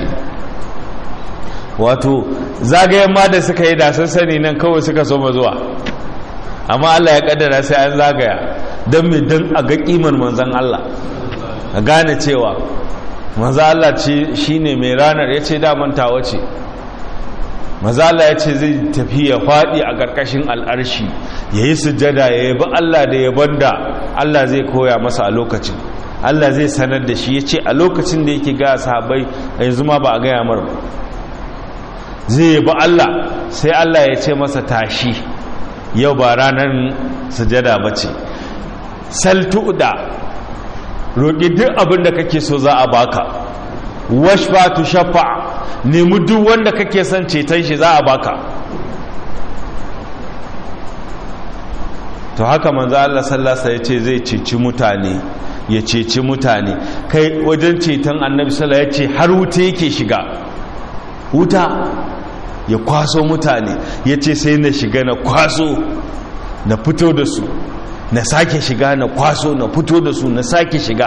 wato zagayen ma da suka yi da sun sani nan kawai suka so zuwa amma Allah ya kaddara sai an zagaya don mai don a ga kimar manzan Allah a gane cewa maza Allah shi ne mai ranar ya ce daman tawa ce maza Allah ya ce zai tafi ya faɗi a ƙarƙashin al'arshi ya yi sujada ya yabi Allah da yaban da Allah zai koya masa a lokacin Allah zai sanar da shi ya ce a lokacin da yake ga sahabai a yanzu ma ba a gaya mar zai yabi Allah sai Allah ya ce masa tashi yau ba ranar sujada ba ce saltu'da roƙi duk abin da kake so za a baka washfa tu shafa nemi duk wanda kake son ceton shi za a baka to haka manzo Allah sallallahu alaihi ce zai ceci mutane ya ceci mutane kai wajen ceton annabi sallallahu ya ce har wuta yake shiga wuta ya kwaso mutane ya ce sai na shiga na kwaso na fito da su na sake shiga na kwaso na fito da su na sake shiga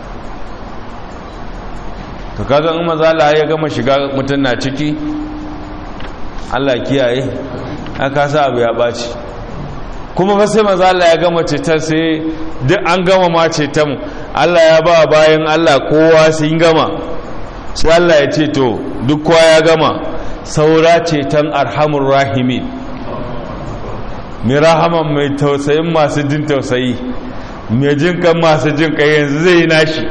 to kaga in maza Allah ya gama shiga mutum na ciki Allah kiyaye aka sa abu ya baci kuma fa sai maza Allah ya gama ceton sai duk an gama ma ceton Allah ya ba bayan Allah kowa sun gama sai Allah ya ce to duk kowa ya gama saura ceton arhamur rahimin mai rahaman mai tausayin masu jin tausayi mai jin kan masu jin kai yanzu zai yi nashi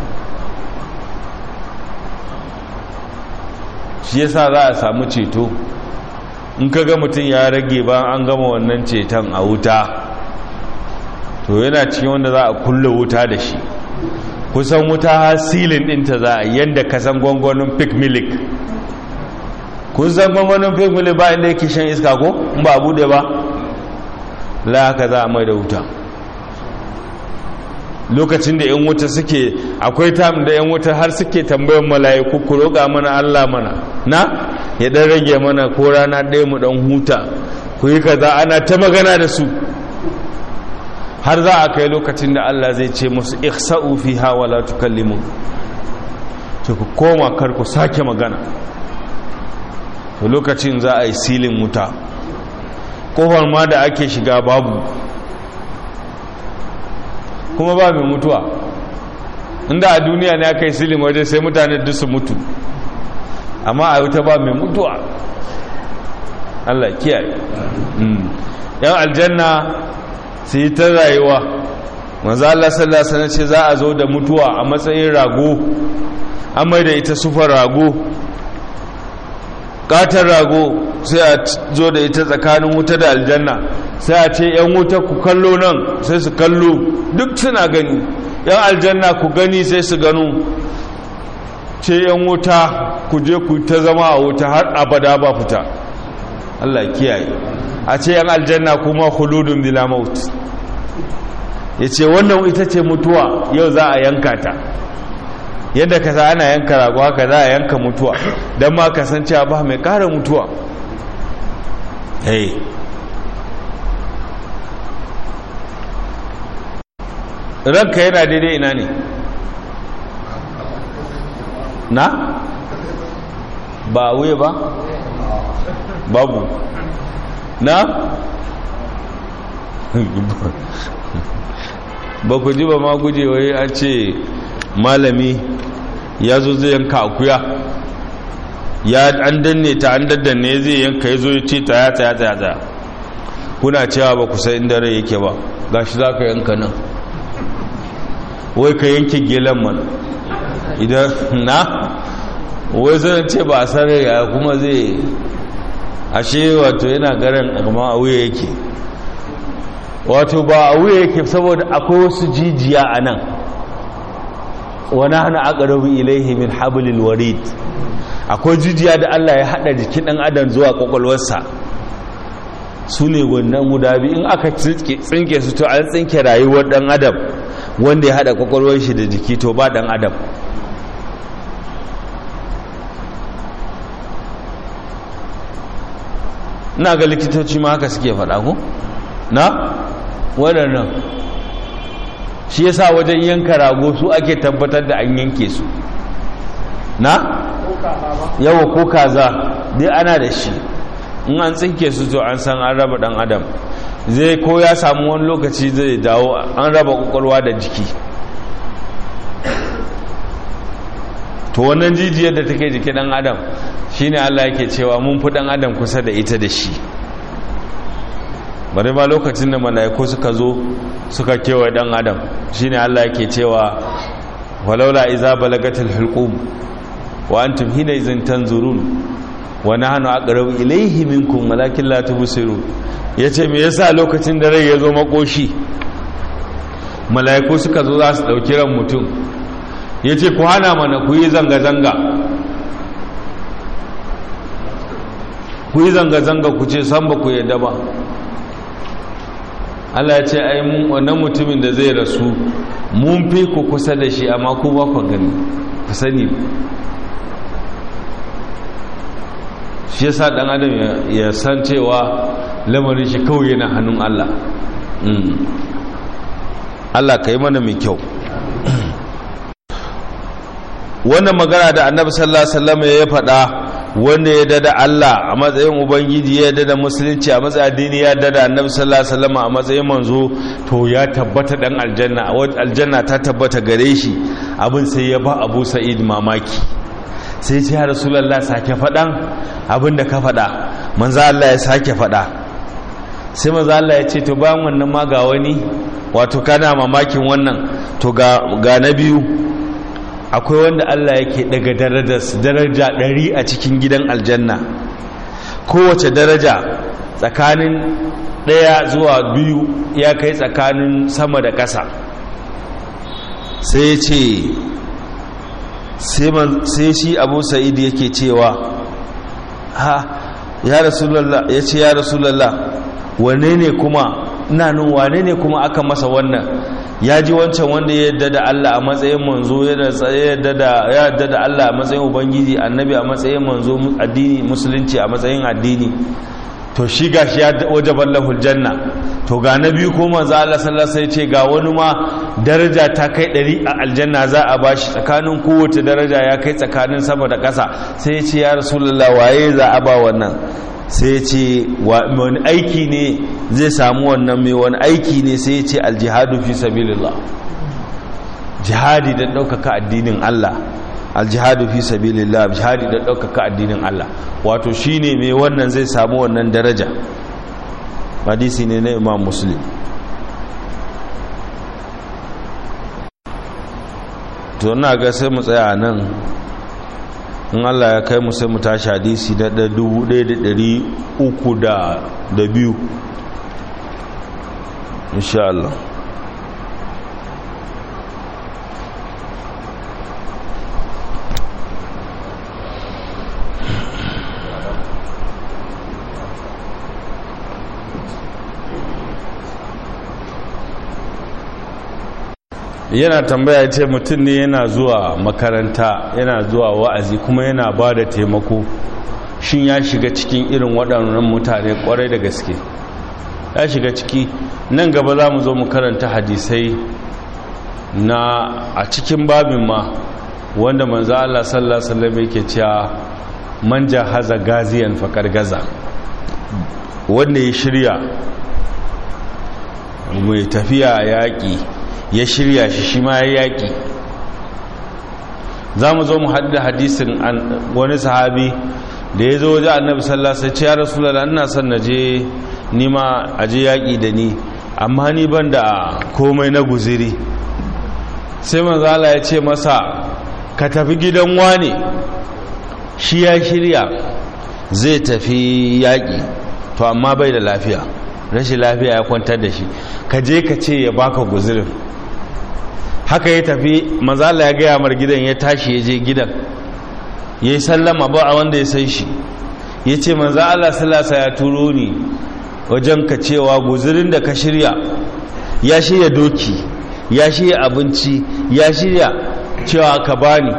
shi yasa za a samu ceto in ka ga mutum ya rage ba an gama wannan ceton a wuta to yana cikin wanda za a kulle wuta da shi kusan wuta har silin ɗinta za a yadda ka san gwangwanin pick milik kun san gwangwanin pick milik ba inda yake shan iska ko in ba a bude ba la haka za a mai da wuta lokacin da 'yan wuta suke akwai tam da 'yan wuta har suke tambayan mala'iku ku roƙa mana Allah mana na ya dan rage mana ko rana ɗaya mu dan huta ku yi kaza ana ta magana da su har za a kai lokacin da Allah zai ce musu ihsa'u fiha wa la tukallimu to ku koma kar ku sake magana to lokacin za a yi silin wuta kofar ma da ake shiga babu kuma ba mai mutuwa inda a duniya ne aka yi silin waje sai mutane duk su mutu amma a wuta ba mai mutuwa Allah kiyaye yan aljanna su yi ta rayuwa manzo Allah sallallahu alaihi wasallam ce za a zo da mutuwa a matsayin rago an mai da ita sufar rago katar rago sai a zo da ita tsakanin wuta da aljanna sai a ce yan wuta ku kallo nan sai su kallo duk suna gani yan aljanna ku gani sai su gano ce yan wuta ku je ku ta zama a wuta har abada ba fita Allah kiyaye a ce yan aljanna kuma khuludun bila maut yace wannan ita ce mutuwa yau za a yanka ta yadda ka ana yanka rago haka za a yanka mutuwa don ma kasancewa ba mai kara mutuwa hey. ranka yana daidai ina ne na ba wuye ba babu na ba ku ji ba ma guje wai a ce malami ya zo zai yanka akuya ya an danne ta an daddanne zai yanka ya zo ya ce tsaya tsaya tsaya tsaya kuna cewa ba ku san inda rai yake ba gashi za ka yanka nan wai ka yanke gelan mana idan na wai zai ce ba a san ya kuma zai ashe wato yana garin amma a wuya yake wato ba a wuya yake saboda akwai wasu jijiya a nan wani hana aqrabu ilaihi min hablil warid akwai jijiya da Allah ya hada jikin dan adam zuwa kwakwalwarsa su ne wannan guda biyu in aka tsinke su to an tsinke rayuwar dan adam wanda ya hada kwakwalwar shi da jiki to ba dan adam ina ga likitoci ma haka suke faɗa ko na waɗannan shi yasa wajen yanka rago su ake tabbatar da an yanke su na yawa ko kaza dai ana da shi in an tsinke su to an san an raba dan adam zai ko ya samu wani lokaci zai dawo an raba kwakwalwa da jiki to wannan jijiyar da take jiki dan adam shine Allah yake cewa mun fi dan adam kusa da ita da shi bari ma lokacin da mala'iku suka zo suka kewaye dan adam shine Allah yake cewa walaula iza balagatil hulqum wa antum hina izin tanzurun wa nahnu aqrabu ilayhi minkum walakin la tubsirun yace me yasa lokacin da rai ya zo makoshi mala'iku suka zo za su dauki ran mutum yace ku hana mana ku yi zanga zanga ku yi zanga zanga ku ce san ba ku yadda ba Allah ya ce ai mun wannan mutumin da zai rasu mun fi ku kusa da shi amma ku ba ku gani ku sani shi yasa dan adam ya san cewa lamarin shi kawai yana hannun Allah Allah ka yi mana mai kyau wannan magana da annabi sallallahu alaihi wasallam ya faɗa wanda ya dada Allah a matsayin ubangiji ya dada musulunci a matsayin addini ya dada annabi sallallahu alaihi wasallam a matsayin manzo to ya tabbata dan aljanna aljanna ta tabbata gare shi abin sai ya ba Abu Sa'id mamaki sai ce ya Rasulullah sake faɗan abin da ka faɗa manzo Allah ya sake faɗa sai manzo Allah ya ce to bayan wannan ma ga wani wato kana mamakin wannan to ga ga na biyu akwai wanda Allah yake daga daraja ɗari a cikin gidan aljanna kowace daraja tsakanin ɗaya zuwa biyu ya kai tsakanin sama da ƙasa sai ce sai shi abu sa'id yake cewa ha ya rasulallah ya ce ya rasulallah wane ne kuma ina nun wane ne kuma aka masa wannan ya ji wancan wanda ya yadda da Allah a matsayin manzo ya yadda da Allah a matsayin ubangiji annabi a matsayin manzo addini musulunci a matsayin addini to shi gashi ya wajaban lahul janna to ga na biyu ko manzo Allah sallallahu alaihi ce ga wani ma daraja ta kai ɗari a aljanna za a bashi tsakanin kowace daraja ya kai tsakanin sama da ƙasa sai ya ce ya rasulullah waye za a ba wannan sai ya ce wani aiki ne zai samu wannan mai wani aiki ne sai ya ce aljihadu fi sabilillah jihadi don ɗaukaka addinin Allah aljihadu fi sabilillah jihadi don ɗaukaka addinin Allah wato shine mai wannan zai samu wannan daraja hadisi ne na imam muslim to na ga sai mu tsaya nan in Allah ya kai mu sai mu tashi hadisi da dubu ɗaya da ɗari uku da biyu insha Allah yana tambaya ce mutum ne yana zuwa makaranta yana zuwa wa'azi kuma yana ba da taimako shin ya shiga cikin irin waɗannan mutane ƙwarai da gaske ya shiga ciki nan gaba za mu zo mu karanta hadisai na a cikin babin ma wanda manzo Allah sallallahu alaihi wasallam yake cewa man jahaza gaziyan faqad gaza wanda ya shirya mai tafiya yaƙi ya shirya shi shi ma ya yaƙi za mu zo mu haɗu da hadisin wani sahabi da ya zo wajen annabi sallallahu alaihi ya rasulullah ina son na je nima a je yaƙi da ni amma ni ban da komai na guziri sai manzala ya ce masa ka tafi gidan wane shi ya shirya zai tafi yaƙi to amma bai da lafiya rashin lafiya ya kwantar da shi ka je ka ce ya baka guzirin haka ya tafi mazala ya gaya mar gidan ya tashi ya je gidan ya yi sallama ba a wanda ya san shi ya ce manza Allah salasa ya turo ni wajen ka cewa guzirin da ka shirya ya shirya doki ya shirya abinci ya shirya cewa ka bani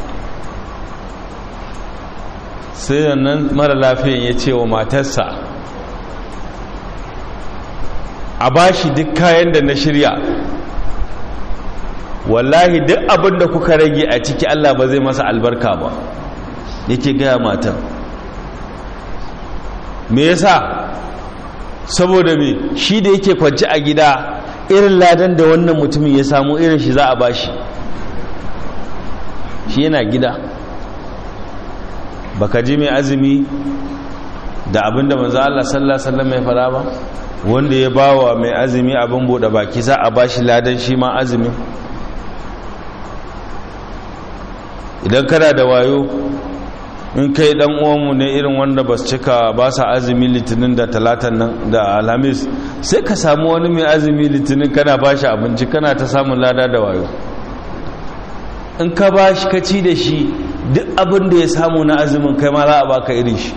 sai nan mara lafiyan ya ce wa matarsa a bashi duk kayan da na shirya wallahi duk abin da kuka rage a ciki Allah ba zai masa albarka ba yake gaya matan me yasa saboda me shi da yake kwanci a gida irin ladan da wannan mutumin ya samu irin shi za a bashi shi yana gida baka ji mai azumi da abin da manzo Allah sallallahu alaihi wasallam ya fara ba wanda ya bawa mai azumi abin bude baki za a bashi ladan shi ma azumin idan kana da wayo in kai dan uwanmu ne irin wanda ba su cika ba sa azumi litinin da talatan nan da alhamis sai ka samu wani mai azumi litinin kana ba shi abinci kana ta samun lada da wayo in ka ba shi ka ci da shi duk abin da ya samu na azumin kai ma za a baka irin shi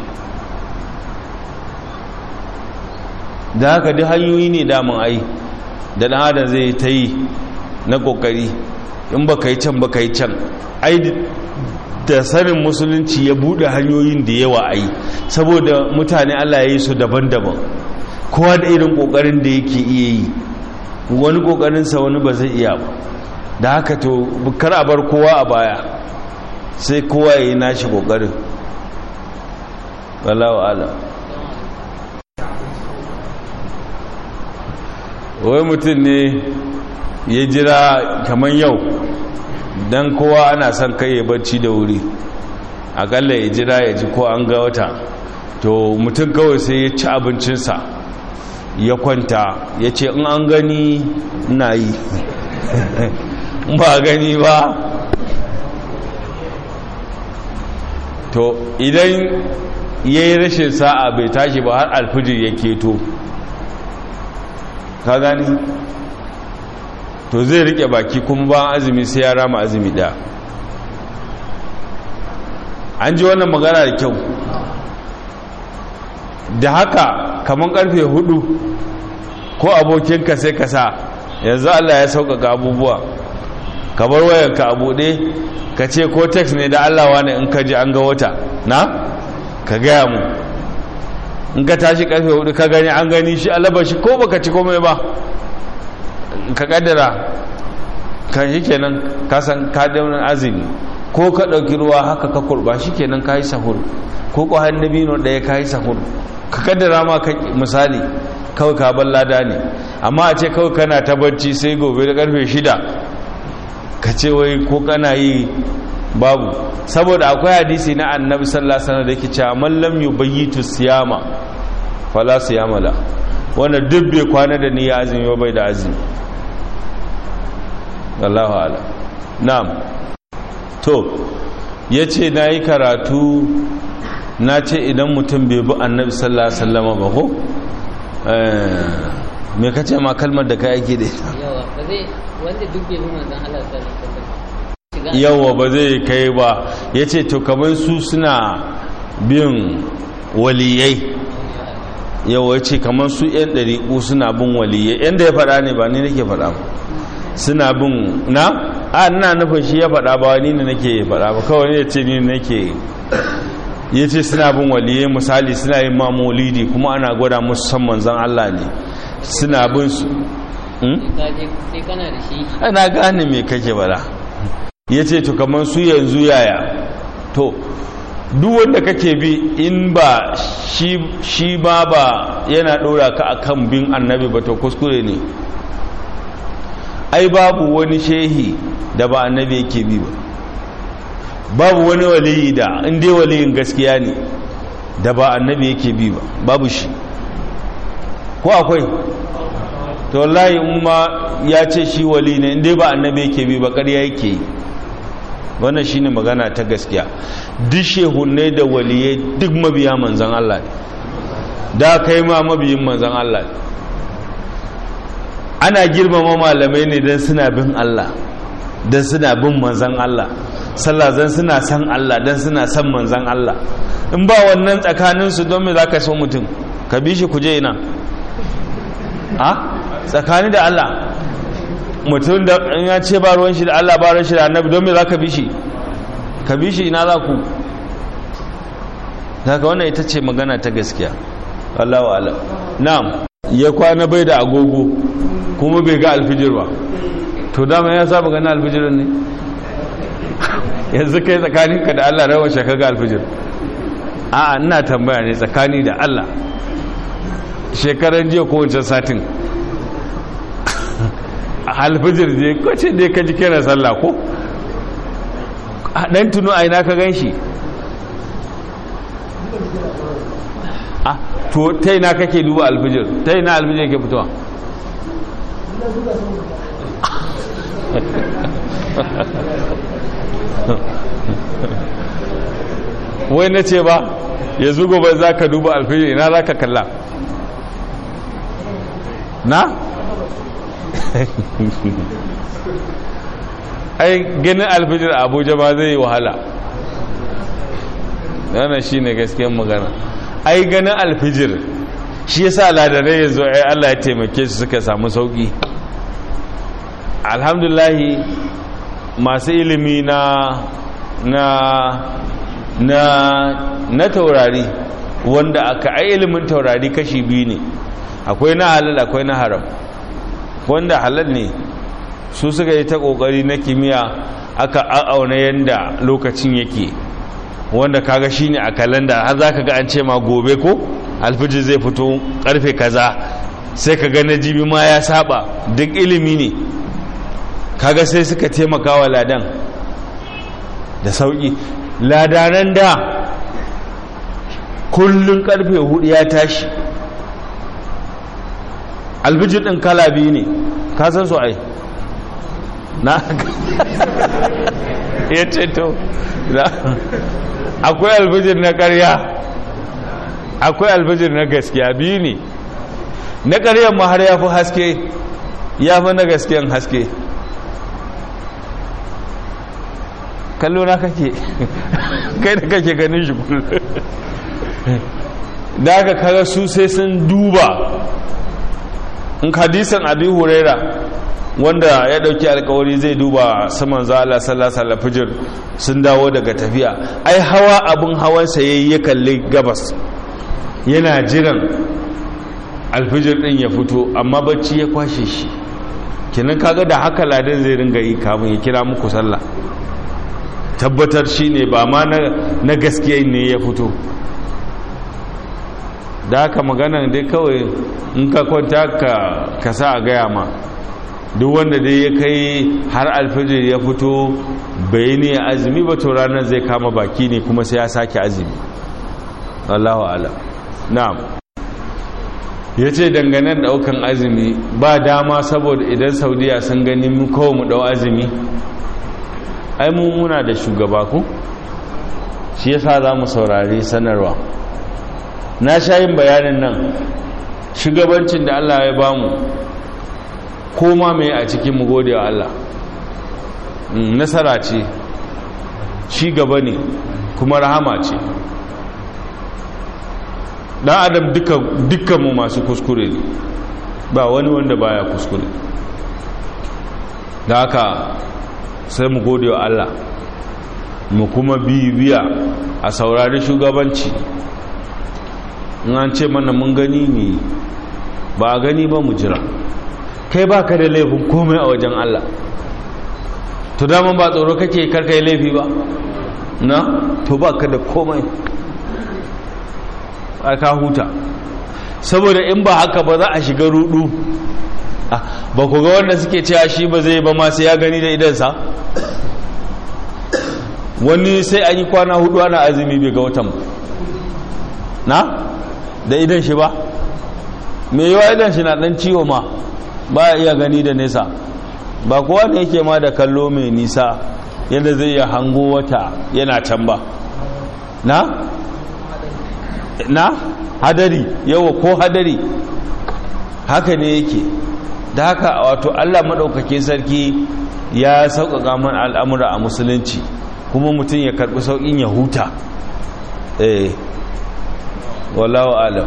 da haka duk hanyoyi ne damun ai da dan adam zai ta yi na kokari in ba ka yi can ba ka yi can ai da sanin musulunci ya bude hanyoyin da yawa a yi saboda mutane allah ya yi su daban-daban kowa da irin kokarin da yake iya yi wani kokarinsa wani ba zai iya ba da haka to kar a bar kowa a baya sai kowa ya yi nashi kokarin wallahu ala wai mutum ne ya jira kamar yau don kowa ana son kai ya bacci da wuri akalla ya jira ya ji ko an ga wata to mutum kawai sai ya ci abincinsa ya kwanta ya ce in an gani na yi ba gani ba to idan ya yi rashin sa'a bai tashi ba har alfijir ya keto ka gani to zai rike baki kuma ba azumi sai ya rama azumi ɗaya an ji wannan magana da kyau da haka kamar karfe hudu ko abokinka sai ka sa yanzu Allah ya sauƙaƙa abubuwa ka bar wayanka a buɗe ka ce ko text ne da Allah wane in ka ji an ga wata na ka gaya mu in ka tashi karfe hudu ka gani an gani shi alaba shi ko baka ci komai ba ka kaddara kan shi kenan ka san ka daunin azumi ko ka ɗauki ruwa haka ka kurba shi kenan ka yi sahur ko ko dabino ɗaya ka yi sahur ka kaddara ma misali kawai ka ban lada ne amma a ce kawai kana ta barci sai gobe da karfe shida ka ce wai ko kana yi babu saboda akwai hadisi na annabi sallallahu alaihi wasallam da yake cewa man lam yubayyitu siyama fala siyama la wanda duk bai kwana da niyya azumi bai da azumi wallahu ala na'am to yace nayi karatu na ce idan mutum bai bi annabi sallallahu alaihi wasallam ba ko me kace ma kalmar da kai ake da ita yawa ba zai wanda duk bai bi manzon Allah sallallahu alaihi wasallam yawa ba zai kai ba ya ce to kamar su suna bin waliyai yawa ya ce kamar su 'yan ɗariƙu suna bin waliyai yadda ya faɗa ne ba ni nake faɗa ba suna bin na a ina nufin shi ya faɗa ba ni ne nake faɗa ba kawai ne ya ce ni nake ya ce suna bin waliyai misali suna yin mamolidi kuma ana gwada musu san manzan Allah ne suna bin su sai kana da shi ana gane me kake bala ya ce to kamar su yanzu yaya to duk wanda kake bi in ba shi ba ba yana ɗora ka akan bin annabi ba to kuskure ne ai babu wani shehi da ba annabi yake bi ba babu wani waliyi da inda waliyin gaskiya ne da ba annabi yake bi ba babu shi ko akwai to wallahi umma ya ce shi wali ne inda ba annabi yake bi ba ƙarya yake yi wannan shine magana ta gaskiya duk shehunne da waliyai duk mabiya manzan Allah ne da kai ma mabiyin manzan Allah ne ana girmama malamai ne don suna bin Allah don suna bin manzan Allah sallah zan suna san Allah don suna san manzan Allah in ba wannan tsakaninsu don me za ka so mutum ka bi shi kuje ina a tsakani da Allah mutum da in ya ce ba ruwan shi da Allah ba ruwan shi da annabi don me za ka bi shi ka bi shi ina za ku daga wannan ita ce magana ta gaskiya Allah wa'ala na'am ya kwana bai da agogo kuma bai ga alfijir ba to dama ya saba gani alfijir ne yanzu kai tsakaninka da Allah rawar shaka ga alfijir a'a ina tambaya ne tsakani da Allah shekaran jiya ko wancan satin alfijir je kwace dai ka ji kira sallah ko dan tunu a ina ka ganshi ah to ta ina kake duba alfijir ta ina alfijir ke fitowa wai na ce ba ya zugo ba za ka duba alfijir ina za ka kalla na? ai ganin alfijir a abuja ba zai yi wahala yana shi ne gaskiyar magana ai ganin alfijir shi ya sa ladarai ya zo ai allah ya taimake su suka samu sauki alhamdulahi masu ilimi na na na na taurari wanda aka ai ilimin taurari kashi biyu ne akwai na halal akwai na haram wanda halal ne su suka yi ta kokari na kimiyya aka auna yadda lokacin yake wanda kaga shine a kalanda har zaka ga an ce ma gobe ko alfijir zai fito karfe kaza sai ka ga na jibi ma ya saba duk ilimi ne kaga sai suka taimaka wa ladan da sauki ladanan da kullun karfe hudu ya tashi alfijir din kala biyu ne ka san su ai na ya ce to akwai alfijir na karya akwai alfijir na gaskiya biyu ne na karyar ma har ya fi haske ya fi na gaskiyan haske kallo na kake kai da kake ganin shi kullum da aka kaga su sai sun duba in hadisan abi huraira wanda ya dauki alkawari zai duba saman za Allah sallallahu alaihi fijir sun dawo daga tafiya ai hawa abun hawan sa yayi ya kalli gabas yana jiran alfijir din ya fito amma bacci ya kwashe shi kenan kaga da haka ladan zai ringa yi kamun ya kira muku sallah tabbatar shine ba ma na gaskiya ne ya fito da haka magana dai kawai in ka kwanta ka sa a gaya ma duk wanda dai ya kai har alfijir ya fito bai ne azumi ba to ranar zai kama baki ne kuma sai ya sake azumi Allahu ala na'am ya ce dangane daukan azumi ba dama saboda idan saudiya sun gani mu kawai mu dau azumi ai mu muna da shugaba ku shi yasa za mu saurari sanarwa na sha yin bayanin nan shugabancin da Allah ya bamu koma mai a cikin mu gode wa Allah nasara ce ci gaba ne kuma rahama ce dan adam dukkan mu masu kuskure ne ba wani wanda baya kuskure da haka sai mu gode wa Allah mu kuma bibiya a saurari shugabanci in an ce mana mun gani ne ba a gani ba mu jira kai ba ka da laifin komai a wajen Allah to daman ba tsoro kake karkai laifi ba na to ba ka da komai a ka huta saboda in ba haka ba za a shiga rudu ba ku ga wanda suke cewa shi ba zai ba ma sai ya gani da idansa wani sai an yi kwana hudu ana azumi bai ga watan na da idan shi ba mai yiwa idan shi na dan ciwo ma ba iya gani da nesa ba kowa ne yake ma da kallo mai nisa yadda zai iya hango wata yana can ba na na hadari yawa ko hadari haka ne yake da haka wato allah maɗaukakin sarki ya sauƙaƙa man al'amura a musulunci kuma mutum ya karɓi sauƙin ya huta eh wallahu alam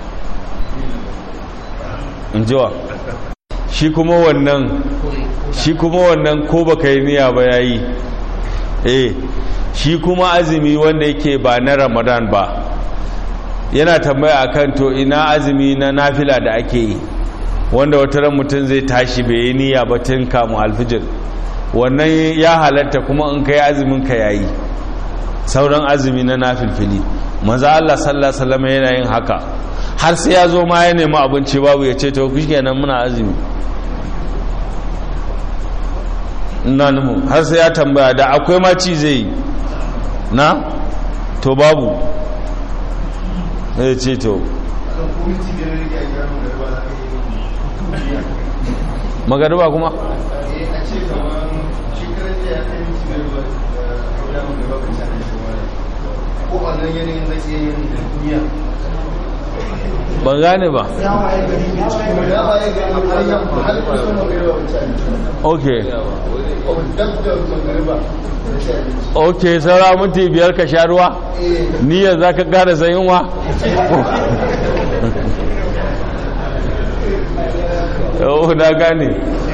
in jiwa shi kuma wannan shi kuma wannan ko baka yi niyya ba yayi eh shi kuma azumi wanda yake ba na ramadan ba yana tambaya akan to ina azumi na nafila da ake yi wanda wata ran mutum zai tashi bai yi niyya ba tun kamu alfijir wannan ya halatta kuma in kai azumin ka yayi sauran azumi na nafilfili maza Allah sallallahu alaihi wasallam yana yin haka har sai ya zo ma ya nemi abinci babu ya ce to kenan muna azumi ina nuhu har sai ya tambaya da akwai ma ci zai yi na to babu ya ce to magariba kuma ban gane ba ok ok saura minti biyar ka sha ruwa niyyar za ka gara sayinwa yau na gane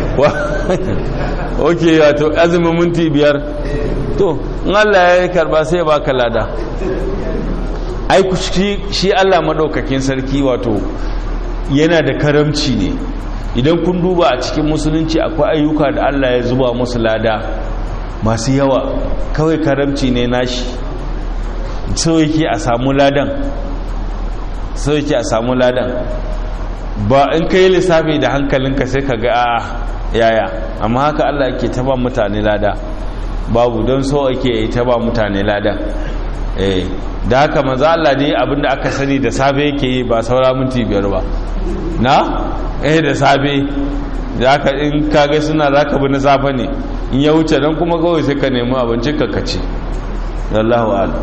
ok wato azumin minti biyar to in allah ya karba sai ba ka lada ai shi Allah madaukakin sarki wato yana da karamci ne idan kun duba a cikin musulunci akwai ayyuka da Allah ya zuba musu lada masu yawa kawai karamci ne nashi so yake a samu ladan so yake a samu ladan ba in ka yi lissafi da hankalinka sai ka ga a yaya amma haka Allah ke taba mutane lada babu don so ake yi taba mutane lada eh da haka manzo Allah ne abinda aka sani da safe yake yi ba saura minti biyar ba na eh da safe da haka in kaga suna zaka bi na safe ne in ya wuce dan kuma kawai sai ka nemi abinci ka kace wallahu a'lam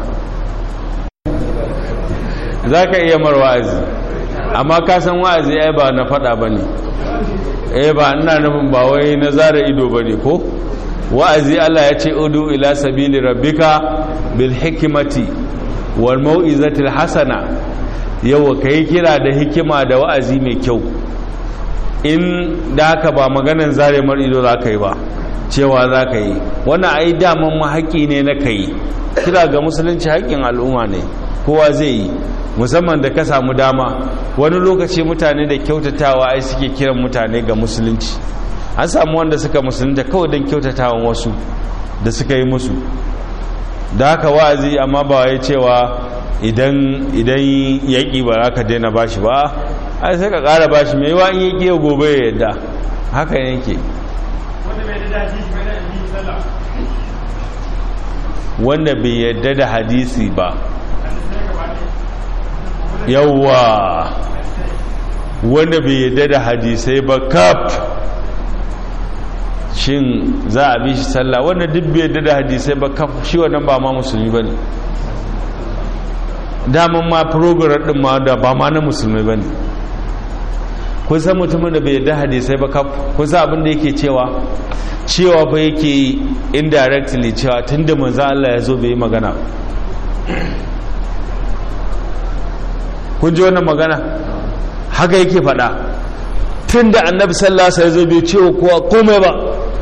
zaka iya mar wa'azi amma ka san wa'azi ai ba na fada bane eh ba ina nufin ba wai na zara ido bane ko wa'azi Allah ya ce udu ila sabili rabbika bil hikmati wal mau'izatil hasana yawa kai kira da hikima da wa'azi mai kyau in da haka ba maganan zare mar ido za ka yi ba cewa za ka yi wannan ai daman ma haƙƙi ne na kai kira ga musulunci haƙƙin al'umma ne kowa zai yi musamman da ka samu dama wani lokaci mutane da kyautatawa ai suke kiran mutane ga musulunci an samu wanda suka musulunta kawai don kyautatawan wasu da suka yi musu da haka wa'azi amma ba wai cewa idan idan yaƙi ba za ka daina bashi ba ai sai ka ƙara bashi mai wa in yaƙi ya gobe ya yadda haka yake wanda bai yadda da hadisi ba yawwa wanda bai yadda da hadisai ba kaf shin za a bi shi sallah wanda duk bai yadda da hadisai ba kaf shi wannan ba ma musulmi ba ne daman ma program din ma da ba ma na musulmi ba ne kun san mutumin da bai yadda hadisai ba kaf kun san abin da yake cewa cewa ba yake yi indirectly cewa tun da manzan Allah ya zo bai yi magana kun ji wannan magana haka yake faɗa tun da annabi sallasa ya zo bai cewa kowa komai ba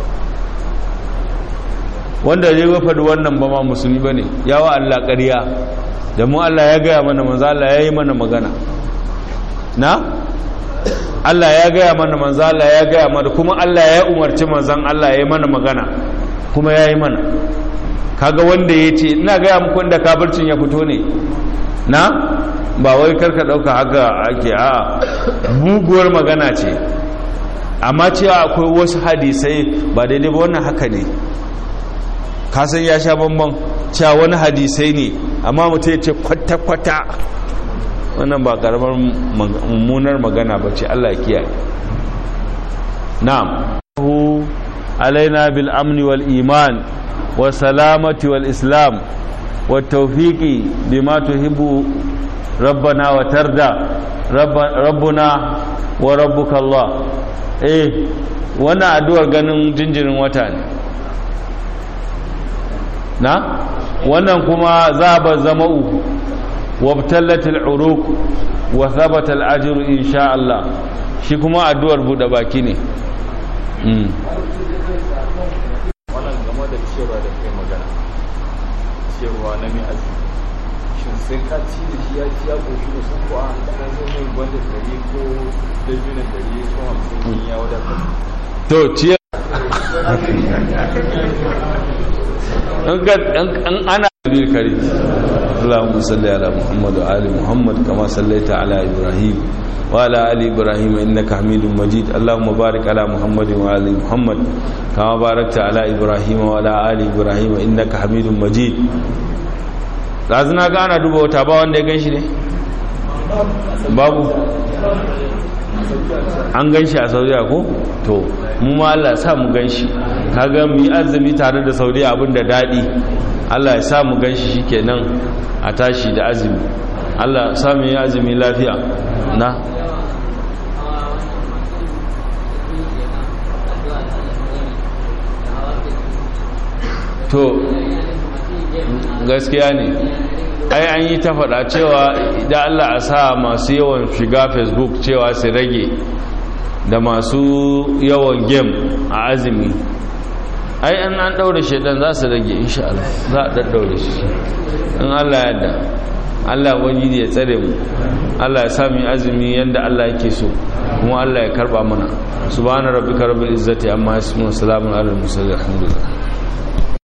wanda ya faɗi wannan ba ma musulmi ba ne yawa Allah ƙarya da mu Allah ya gaya mana manzo Allah ya yi mana magana na Allah ya gaya mana manzo Allah ya gaya mana kuma Allah ya umarci manzon Allah ya yi mana magana kuma ya yi mana kaga wanda ya ce ina gaya muku da kafircin ya fito ne na ba wai karka dauka haka ake a muguwar magana ce amma cewa akwai wasu hadisai ba daidai ba wannan haka ne kasan ya sha bambam cewa wani hadisai ne amma mutum ya ce kwata-kwata wannan ba karamar mummunar magana ba ce Allah kiyaye na'am alaina bil amni wal iman wa salamati wal islam wa tawfiqi bima tuhibbu rabbana wa tarda rabbuna wa rabbuka Allah eh wannan addu'ar ganin jinjirin wata ne na wannan kuma zaba zama'u wabtallatil uruq wa thabata al-ajr insha Allah shi kuma addu'ar bude baki ne mm wannan game da cewa da kai magana cewa na mai azumi shin sai ka ci da shi ya ci ya koshi da sun ko a kana zo mai gwanda dare ko da junan dare ko hamsin ya wadatar to ciye an ana bil kari اللهم صل على محمد وآل محمد كما صليت على إبراهيم وعلى آل إبراهيم إنك حميد مجيد اللهم بارك على محمد وآل محمد كما باركت على إبراهيم وعلى آل إبراهيم إنك حميد مجيد lazina ga ana duba wata ba wanda ya gan shi ne babu an gan shi a saudiya ko to mu ma Allah sa mu gan shi kaga mu yi azumi tare da saudiya abin da daɗi Allah ya sa mu gan shi shikenan a tashi da azumi Allah sa mu yi azumi lafiya na to gaskiya ne ai an yi ta faɗa cewa da Allah a sa masu yawan shiga facebook cewa su rage da masu yawan game a azumi ai an an ɗaure shaidan za su rage insha Allah za a ɗaɗɗaure shi in Allah yadda Allah wani ya tsare mu Allah ya sami azumi yadda Allah yake so kuma Allah ya karɓa mana subhana rabbika rabbil izzati amma yasifun salamun alal mursalin alhamdulillah